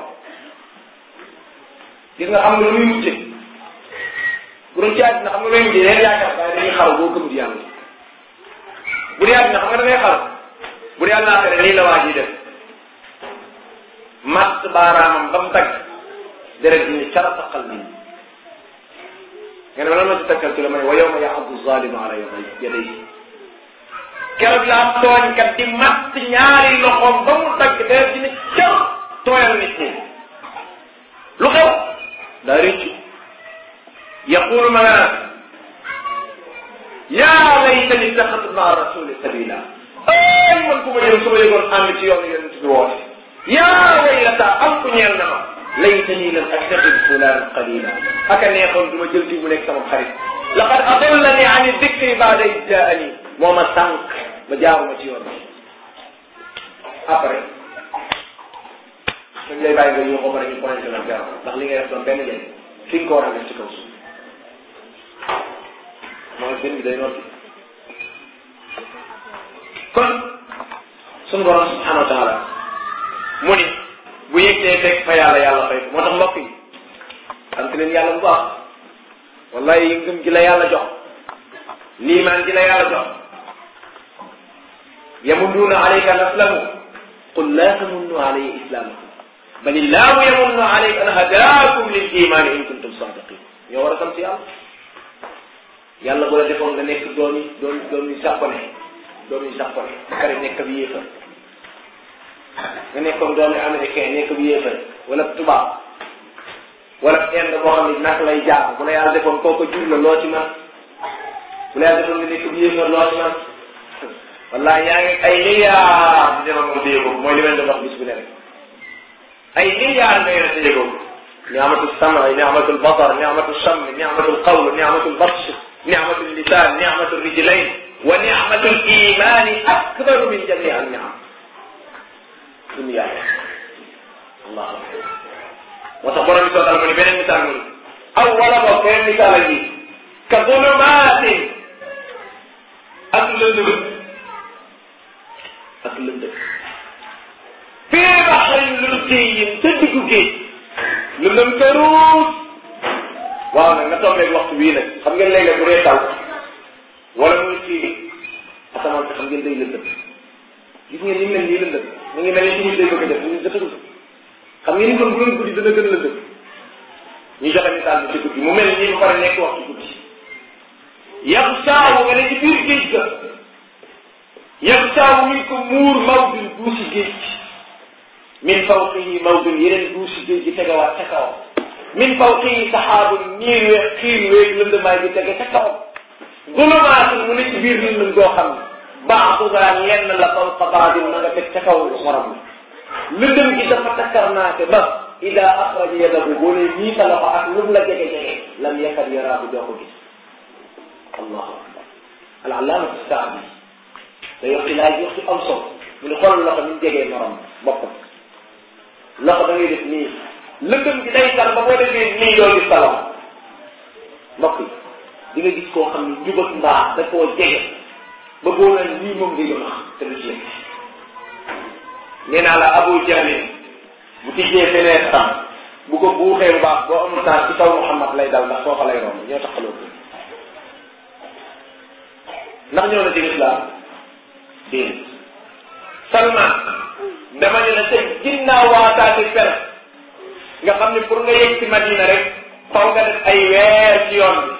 gis nga xam nga lu muy mujje bu doon ci àddina xam nga lu muy mujje leen yaakaar waaye dañuy xaru boo gëm di yàlla bu dee àddina xam nga da ngay xaru bu dee àllaaxira lii la waa ji def matt baaraamam ba mu dagg deret ji ni cara saqal bi nga ne ma lan ma ci takkal ci la ma ne wa yawma yaxaddu zalimu ala yadayhi keroog laa tooñkat di matt ñaari loxoom ba mu dagg deret ji ni car tooyal nit ñi lu xew daa rëccu yaqulu ma nga naan yaa laytani ittaxadtu maa rasuli sabila ay man ku ma yëm su ma yëgoon ànd ci yoonu yonent bi woote yaa waylata am ku ñeel na ma laytani lam attaxid fulaan qalila aka neexoon du ma jël ci mu nekk sama xarit laqad adallani an dikri baada id jaani moo ma sànq ba jaaruma ci yoon bi après dañ lay bàyyi nga yóbboo ba ñu pointé la garab ndax li ngay def doon benn njëriñ fi nga ko war a def ci kaw suuf mooy benn bi day notti kon sunu borom subhanahu wa taala mu ni bu yëgtee fekk fa yàlla yàlla fay ko moo tax mbokk yi sant leen yàlla bu baax wallahi ngëm gi la yàlla jox liimaan gi la yàlla jox yamunnuuna alayka an aslamu qul laa tamunnu alayya islaamakum bal illaahu yamunnu alayka an hadaakum lil imaani in kuntum saadiqin ñoo war a sant yàlla yàlla bu la defoon nga nekk doomi doom doomi sàppone doomi sàppone ba pare nekk ab yéefar nga nekkoon doomi américain nekk ab yéefar wala tubaab wala inde boo xam ne naka lay jaar bu la yàlla defoon kooku jur la loo ci man bu la yàlla defoon nga nekk ab yéefar loo ci man wallahi yaa ngi ay milliards di demal moom téye ko mooy li ma leen doon wax bis bu ne rek ay milliards nga yore téye ko ni'matul sam'i ni'matul basar ni'matul shammi ni'matul qawl ni'matul batsh ni'matul lisan ni'matul rijlayn wa ni'matul imani akbaru min jami' an ni'am dunya allah moo tax borom bi soo taal mu ni beneen misaal mu ni aw wala boog beneen misaal gi ka zulumaatin ak lëndëm ak lëndëm fii baxrin lujjiyin te diggu géej lëndëm këruus waaw nag nga tombeeg waxtu bii nag xam ngeen léeg-léeg bu dee taw wala muy fii asamaan xam ngeen day lëndëm gis ngeen ni mel nii lëndëm mu ngi mel ni suñu day bëgg a def ñu jotagul xam ngeen ni kon bu doon guddi dana gën lëndëm ñu joxe misaal bi ci guddi mu mel nii ba pare nekk waxtu guddi yam saawu nga ne ci biir géej ga yam saawu mi ko muur maw bi duusi géej min fawqihi mawdun yeneen duusi géej gi tegawaat ca kawam min fawqihi saxaabun niir we xiir weeyu lëndamaay bi tege ca kawam zulumaatun mu ne ci biir lëndëm goo xam ne baaxugaa lenn la fawqa baadin ma nga teg ca kaw morom la lëndëm gi dafa takkarnaate ba ida axraja yadahu boo nee nii sa loxo ak lu la jege jege lam yakad yaraahu doo ko gis allahu akbar al allaamatu saabi day wax ci laaj wax ci am solo mu ne xool loxo ni mu jegee morom boppam loxo da ngay def nii lëndëm gi day tar ba boo defee nii doo gis sa loxo mbokk yi di nga gis koo xam ne njub ak mbaax da koo jege ba boo naan nii moom ngay doon xam te du ci yegg nee naa la Abu Jahlin bu tijjee feneen tam bu ko buuxee bu baax boo amul temps ci kaw Muhammad lay dal ndax foofa lay romb ñoo taxaloo ko ndax ñoo na ci lislaam déedéet Salman dama ne la ca ginnaaw waataati per nga xam ne pour nga yegg ci Madina rek faw nga def ay weer ci yoon bi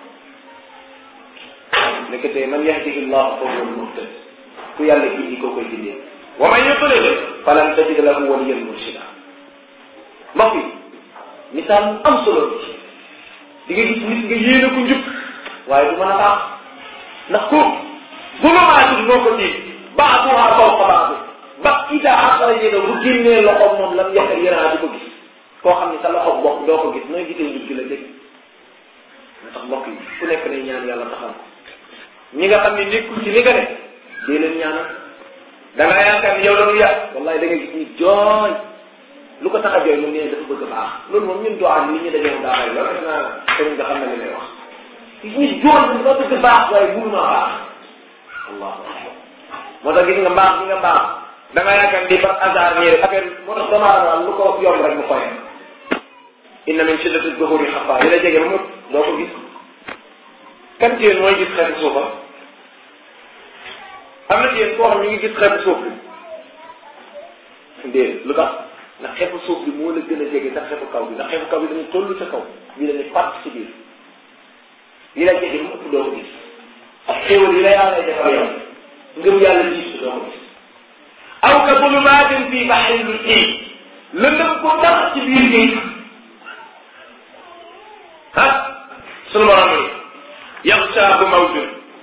nekkatee man yahdihi llahu fa huwa al-muhtad ku yàlla gindi koo koy gindee wa man yudlil falan tajid lahu waliyan murshida mbokk yi misaal mu am solo bi di nga gis nit nga yéene ko njub waaye du mën a baax ndax ko zulumaatul moo ko tiim baaduha fawqa baadu ba ida axraja yadahu bu génnee loxoom moom lam yakad yaraa di ko gis koo xam ne sa loxo bopp doo ko gis nooy gisee njub gi la dégg moo tax mbokk yi ku nekk nay ñaan yàlla taxal ko ñi nga xam ne nekkul ci li nga ne dee leen ñaanal da ngaa yaakaar ni yow la ñu yàq wallahi da nga gis ni jooy lu ko tax a jooy moom nee dafa bëgg a baax loolu moom ñun doo am li ñu dañoo daa bari loolu naa sëriñ nga xam ne li may wax ñi jooy dafa bëgg baax waaye mënuma baax allahu akbar moo tax gis nga mbaax gi nga mbaax da nga yaakaar ni par hasard nii rek affaire moo tax dama am lu ko yomb rek mu xoyee inna min shiddati duhuri xafa yi la jege ba mu doo ko gis kan ci yéen mooy gis xeetu suufa am na ci yéen koo xam ñu ngi gis xeetu suuf bi déedéet lu tax ndax xeetu suuf bi moo la gën a jege sax xeetu kaw bi ndax xeetu kaw bi dañu toll ca kaw bii la ne pàcc ci biir yi la jege mu ëpp doo ko gis xéewal yi la yàlla lay defal yow ngëm yàlla jiitu doo ko gis aw ka zulumaatin fii baxrin lu ii lëndëm ko tax ci biir géej ah sunu borom ni yaxsaahu mawjun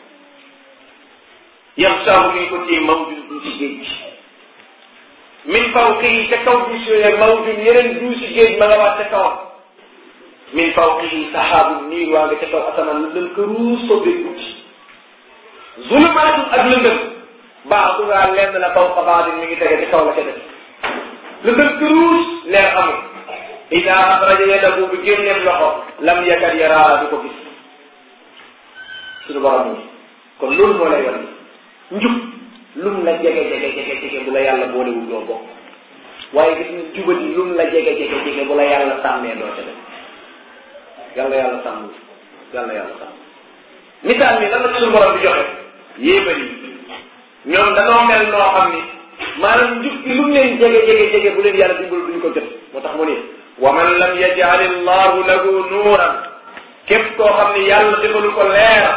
yaxsaahu mi ngi ko téye mawjun duusi géej min fawqihi ca kaw duusi yooyu mawjun yeneen duusi géej ma nga waat ca kawam min fawqihi saxaabun niir waa nga ca kaw asamaan lëndëm ka ruus ko bee guddi zulumaatun ak lëndëm baaduhaa lenn la fawqa baadin mi ngi tege ci kaw la ca def lëndëm ka ruus leer amul ida axraja yadahu bi génneef loxo lam yakad yaraa du ko gis suñu borom ni kon loolu moo lay wan njub lum la jege jege jege jege bu la yàlla boolewul doo bokk waaye gis nga jubati lum la jege jege jege bu la yàlla sàmmee doo ca def yàlla yàlla sàmm yàlla yàlla sàmm misaal mi lan la suñu borom di joxe yéebal yi ñoom danoo mel noo xam ni maanaam njub gi lum leen jege jege jege bu leen yàlla dimbal duñu ko jot moo tax mu ne wa man lam yaj'al allahu lahu nuuran képp koo xam ni yàlla defalu ko leer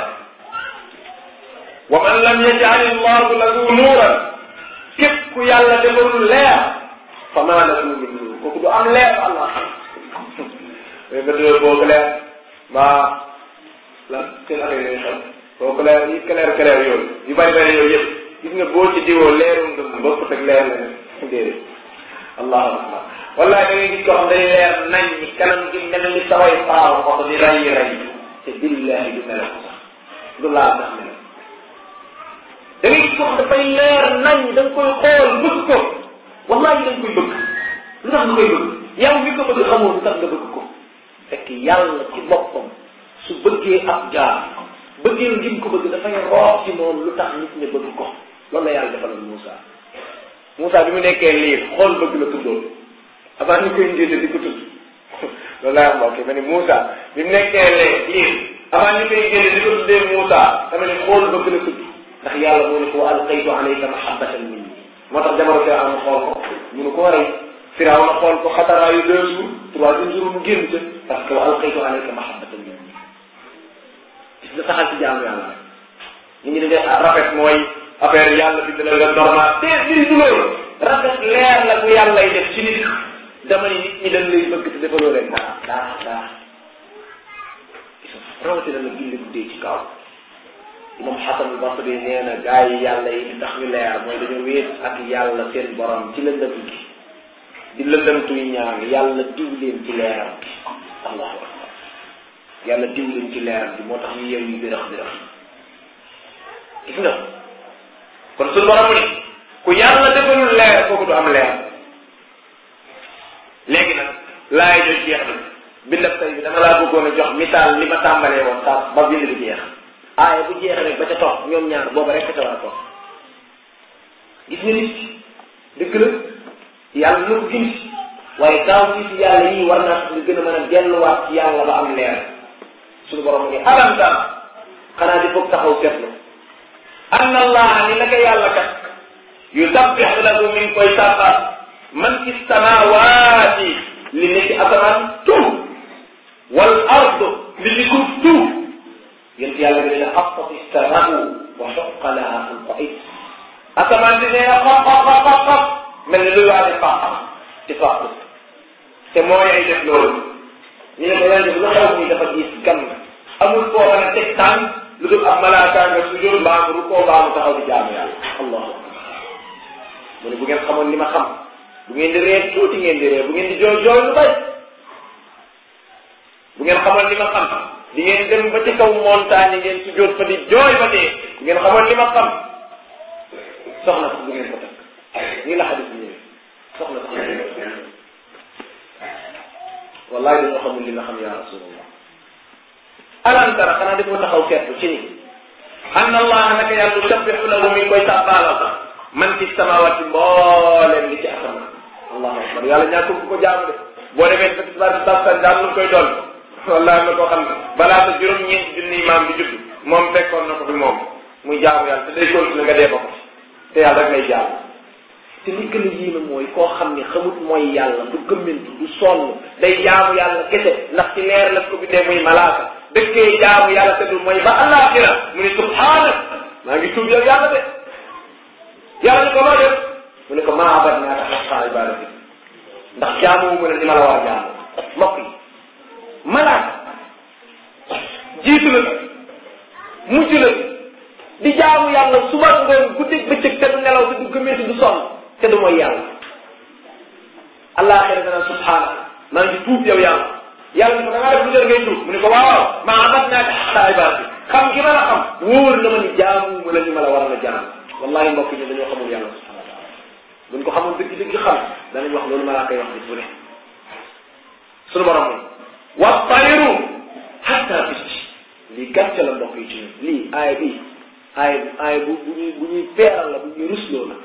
wa man lam yaj'al allahu lahu nuuran képp ku yàlla defalul leer fa maa lahu min nuur kooku du am leer allah mais nga dee boo clair maa la seen affaire yooyu xam boo clair yi clair clair yooyu yu bari bari yooyu yëpp gis nga boo ci diwoo leeru ngëm bokkut ak leer la déedéet allahu akbar wallahi da ngay gis koo xam day leer nañ ñi kanam gi mel ni saway faaw oto di ray ray te billahi du mel ko sax du laal sax mel da ngay gis koo xam dafay leer nañ da nga koy xool bëgg ko wallahi da nga koy bëgg lu tax nga koy bëgg yow mi ko bëgg xamoo lu tax nga bëgg ko fekk yàlla ci boppam su bëggee ab jaar bëggee ngim ko bëgg dafay roox ci moom lu tax nit ñi bëgg ko loolu la yàlla defaloon Moussa Moussa bi mu nekkee liir xool bëgg la tuddoon avant ñu koy njëte di ko tudd loolu laa wax ok ma ne Moussa bi mu nekkee lee liir avant ñu koy njëte di ko tuddee Moussa dama ne xool bëgg la tudd ndax yàlla moo ne ko alqaytu alayka mahabbatan minni moo tax jamono Firawna xool ko munu koo rey Firawna xool ko xataraayu deux jours troisième jour mu génn ca parce que wa alqaytu alayka mahabbatan minni gis nga saxal ci jaamu yàlla rek ñu ngi ne rafet mooy affaire yàlla bi dina la normal te mbiri du loolu rafet leer la bu yàlla lay def ci nit dama ni nit ñi dañ lay bëgg te defaloo leen dara dara dara rawatina la gilli guddee ci kaw moom xasan basri nee na gaa yi yàlla yi di tax ñu leer mooy dañoo wéet ak yàlla seen borom ci lëndëm gi di lëndëmtuy ñaan yàlla diw leen ci leeram gi allahu akbar yàlla diw leen ci leeram gi moo tax ñu yeew yi birax birax gis nga kon suñu borom ni ku yàlla defalul leer kooku du am leer léegi nag laay jot jeex na bindab tay bi dama laa bëggoon a jox misaal li ma tàmbalee woon sax ba bind bi jeex aaya bu jeex rek ba ca topp ñoom ñaar booba rek ca war a topp gis nga nit dëgg la yàlla na ko gindi waaye daaw gis yàlla yii war naa nga gën a mën a delluwaat ci yàlla ba am leer suñu borom mu ne alam tam xanaa di foog taxaw seetlu ann allah ni naka yàlla kat yusabbixu lahu mi ngi koy sàbbaat man fi samawaati li nekk asamaan tuuf wal ard li ci suuf tuuf yéen yàlla bi ne xafat istarahu wa xoqa laha an qaid asamaan si nee na xop xop xop xop xop mel ni luy waade faax ci faax te mooy ay def loolu ñu ne ko yan def lu xew nii dafa gis gan amul foo mën a teg tànk lu dul ab malaaka nga sujjóot mbaa nga rukkoo mbaa mu taxaw di jaamu yàlla allahu akbar mu ne bu ngeen xamoon li ma xam bu ngeen di ree tuuti ngeen di ree bu ngeen di jooy jooy lu bay bu ngeen xamoon li ma xam di ngeen dem ba ci kaw montagne ngeen sujjóot fa di jooy ba dee bu ngeen xamoon li ma xam soxna sax bu ngeen ko takk nii la xadis bi ñëwee soxna sax wallahi dañoo xamul li nga xam ya rasulullah alam tara xanaa dafa taxaw seetlu ci ni anna allah naka yàlla sabbihu lahu mi ngi koy sàbbaalal man fi samawati mbooleem li ci asamaan allahu akbar yàlla ñàkkul ku ko jaamu de boo demee sa tisbaar bi tàbsan daal lu koy doon wallahi na koo xam ne balaa sa juróom-ñeenti junni maam bi judd moom fekkoon na ko fi moom muy jaamu yàlla te day continuer nga dee ba ko te yàlla rek lay jaamu te li gën a yéeme mooy koo xam ne xamut mooy yàlla du gëmmentu du sonn day jaamu yàlla kese ndax ci leer la ko bindee muy malaaka dëkkee jaamu yàlla te du mooy ba àllaaxira mu ne subhaana maa ngi tuub yow yàlla de yàlla ni ko loo def mu ne ko maa abad naa tax xaqaa ibadati ndax jaamu mu ne ni ma la war a jaamu mbokk yi malaaka jiitu la mujj la di jaamu yàlla suba ngoon guddeeg bëccëg te du nelaw te du gëmmentu du sonn te du mooy yàlla àllaaxira dana subhaana maa ngi tuub yow yàlla yàlla ni ko da ngaa def lu jar ngay tuub mu ne ko waaw maa abat naa ko xaqaa ibaadati xam gi ma la xam wóor na ma ni jaamu ma la ñu ma la war a jaam wallahi mbokk ñi dañoo xamul yàlla subhanahu wa taala buñ ko xamul dëgg dëgg xam danañ wax loolu ma laa koy wax nit bu ne suñu borom mooy wa tayru hatta picc lii gàcce la mbokk yi ci ñun lii aaya bii aaya aaya bu bu ñuy bu ñuy peeral la bu ñuy rusloo la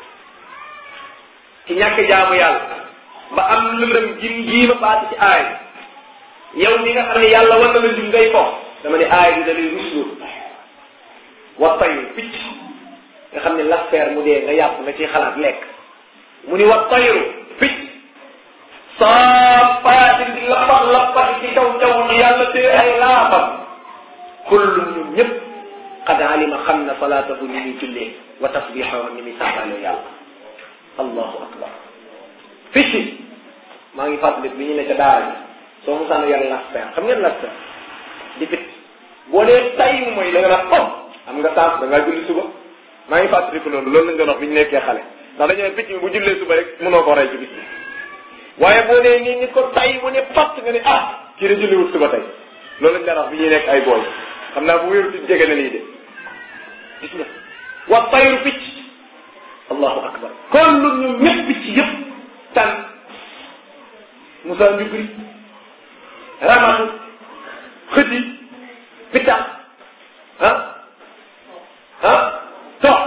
ci ñàkk jaamu yàlla ba am lëndëm gim giima baati ci aaya yow mi nga xam ne yàlla war na la jum ngay ko dama ne aaya bi da lay rusloo wa tayru picc nga xam ne l'affaire mu dee nga yàpp nga ciy xalaat lekk mu ni wa tayru picc saapaatin di lappax lappax ci kaw jaww ji yàlla tee ay laafam kullum ñun ñëpp qad alima xam na salaatahu ni muy jullee wa tasbixahu ni muy sàbbaale yàlla allahu akbar picc maa ngi fàttali bi ñu ne ca daara ji soo musaana yàlla l'affaire xam ngeen l'affaire di picc boo dee tay mooy da nga naan oh am nga temps da ngaa julli suba maa ngi fàttaliku noonu loolu lañ doon wax bi ñu nekkee xale ndax dañoo ne picc mi bu jullee suba rek mënoo ko rey ci bis bi waaye boo nee nii nit ko tay mu ne patt nga ne ah kii da julliwut suba tey loolu lañ doon wax bi ñuy nekk ay booy xam naa bu wéeru ci jege na lii de gis nga wa tayru picc allahu akbar kon lu ñu ñëpp picc yëpp tan Moussa Ndiougri ramatu xëti pitax ah ah toq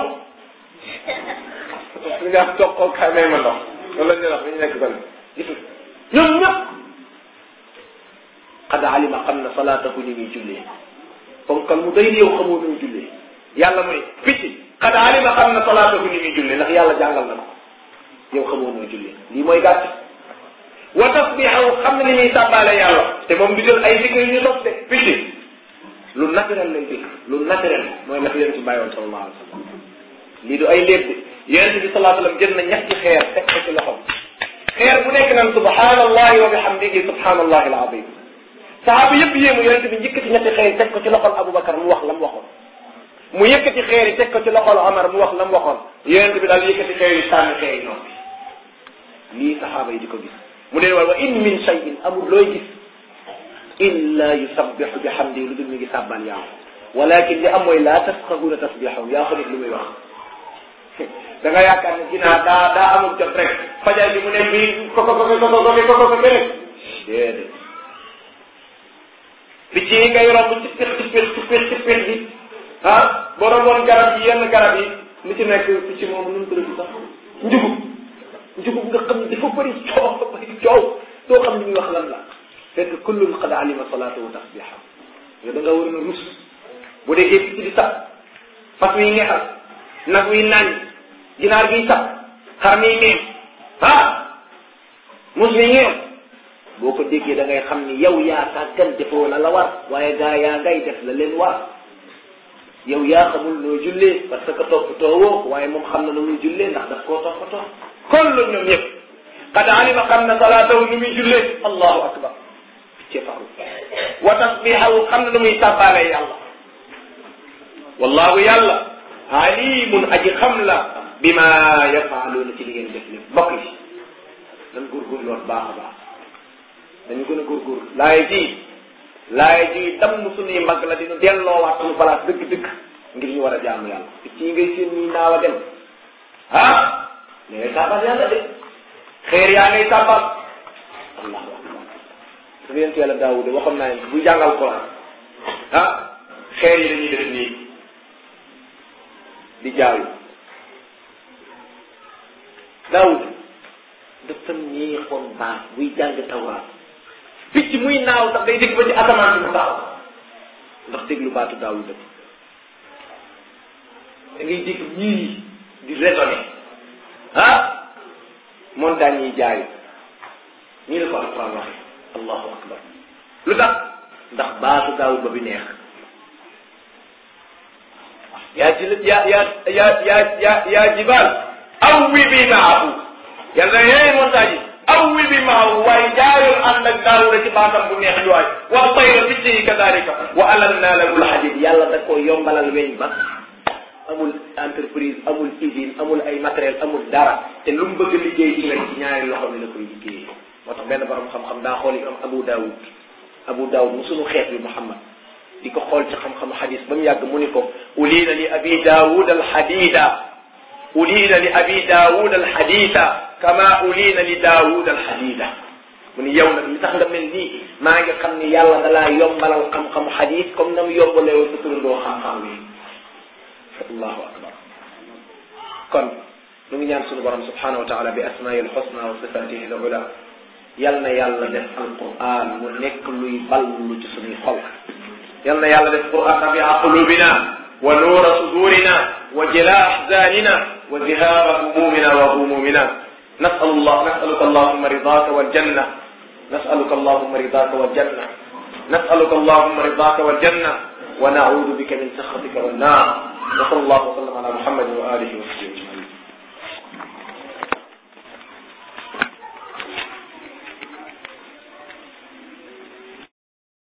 su ñu wax toqoo kaay may ma ndox loolu la ñuy wax dañu nekk kon gis nga ñoom ñëpp xad alima xam na salaatahu ni muy jullee ponkal mu day yow xamoo ni muy jullee yàlla mu ne picc xad alima xam na salaatahu ni muy jullee ndax yàlla jàngal na ko yow xamoo ni muy jullee lii mooy gàtt wa tasbixahu xam na ni muy sàbbaale yàlla te moom du jël ay dikk yu ñu sos de picc lu naturel lay dégg lu naturel mooy la fi yéen ci bàyyi woon sallallahu alayhi wa sallam lii du ay léeb de yonente bi salaa sallam jël na ñetti xeer teg ko ci loxom xeer bu nekk naan subhanallahi wa bihamdihi subhanallahi alazim sahaaba yëpp yéemu yonente bi njëkkati ñetti xeer yi teg ko ci loxol Aboubacar mu wax la mu waxoon mu yëkkati xeer yi teg ko ci loxol Omar mu wax la mu waxoon yonente bi daal yëkkati xeer yi sànni xeer yi noonu lii sahaaba yi di ko gis mu ne waaye wa in min shay'in amul looy gis illa yusabbihu bihamdihi lu dul mi ngi sàbbal yàlla walakin li am mooy laa tafqahuna tasbihahum yaa xamit lu muy wax da nga yaakaar ne ginnaaw daa daa amul jot rek fajar bi mu ne bii ko ko ko ko ko ko ko ko rek déedéet picc yi ngay romb ci pix ci pix ci pix ci pix bi ah boo romboon garab yi yenn garab yi li ci nekk picc moom nu mu tudd sax njugub njugub nga xam ne dafa bëri coow bëri coow doo xam li muy wax lan la fekk kullun qad alima salaatahu tasbiha yow da nga war na rus bu dee picc di sax fas wi ngexal nag wi nañ ginaar giy sax xar mi ngeen ah mus mi ngeen boo ko déggee da ngay xam ni yow yaa sàggan defoo la la war waaye gaa yaa ngay def la leen war yow yaa xamul noo jullee parce que toppatoo woo waaye moom xam na nu muy jullee ndax daf koo toppatoo kon la ñoom ñëpp qad alima xam na salaatahu nu muy jullee allahu akbar ci faru wa tasbihahu xam na nu muy sàbbaale yàlla wallahu yàlla alimun aji xam la bima yafaaluuna ci li ngeen def lépp mbokk yi nan góorgóorlu lool baax a baax dañu gën a góorgóorlu laay ji laay ji damm suñuy mbagg la dinu delloowaat suñu place dëgg-dëgg ngir ñu war a jaamu yàlla picc yi ngay seen ñuy naaw a dem ah da ngay sàbbal yàlla de xeer yaa ngay sàbbal allahu akbar su yent yàlla daawude waxoon naa leen buy jàngal Quran ah xeer yi dañuy def nii di jaayu daawud dafa neexoon baax buy jàng tawraat picc muy naaw sax day dégg ba ci asamaan si mu daaw ndax déglu baatu daawud da ngay dégg ñii di raisonné ah montagne yi jaayu nii la ko alquran waxee allahu akbar lu tax ndax baatu daawud ba bi neex yaa ji yaa yaa yaa yaa yaa yaa jibaal awwi bi maahu yàlla yee montagne yi awwi bi maahu waaye jaayul ànd ak daawuda ci baatam bu neex waay wa tayra picc yi kadalika wa alanna lahu lhadid yàlla da koo yombalal weñ ba amul entreprise amul usine amul ay matériel amul dara te lu mu bëgg liggéey ci rek ci ñaari loxo mi la koy liggéeyee moo tax benn borom xam-xam daa xool yi am Abu Daawud Abu Daawud mu sunu xeet bi Muhammad di ko xool ci xam-xam xadis ba mu yàgg mu ni ko uliina li abi daawud alxadida uliina li abi daawud alxadida kama uliina li daawud alxadida mu ni yow nag li tax nga mel nii maa ngi xam ni yàlla dalaa yombalal xam-xam xadis comme na mu yombalee woon sa turandoo xam-xam wi allahu akbar kon nu ngi ñaan sunu borom subhanahu wa taala bi asmaai alxusna wa sifatihi alula yal na yàlla def alquran mu nekk luy ballu ci sunuy xol yal na yàlla def quran rabia qulubina wa nuura sudurina wa jila ahzanina wa zihaba humumina wa humumina نسأل الله نسألك اللهم رضاك والجنة نسألك اللهم رضاك والجنة نسألك اللهم رضاك والجنة ونعوذ بك من سخطك والنار وصلى الله وسلم على محمد وآله وصحبه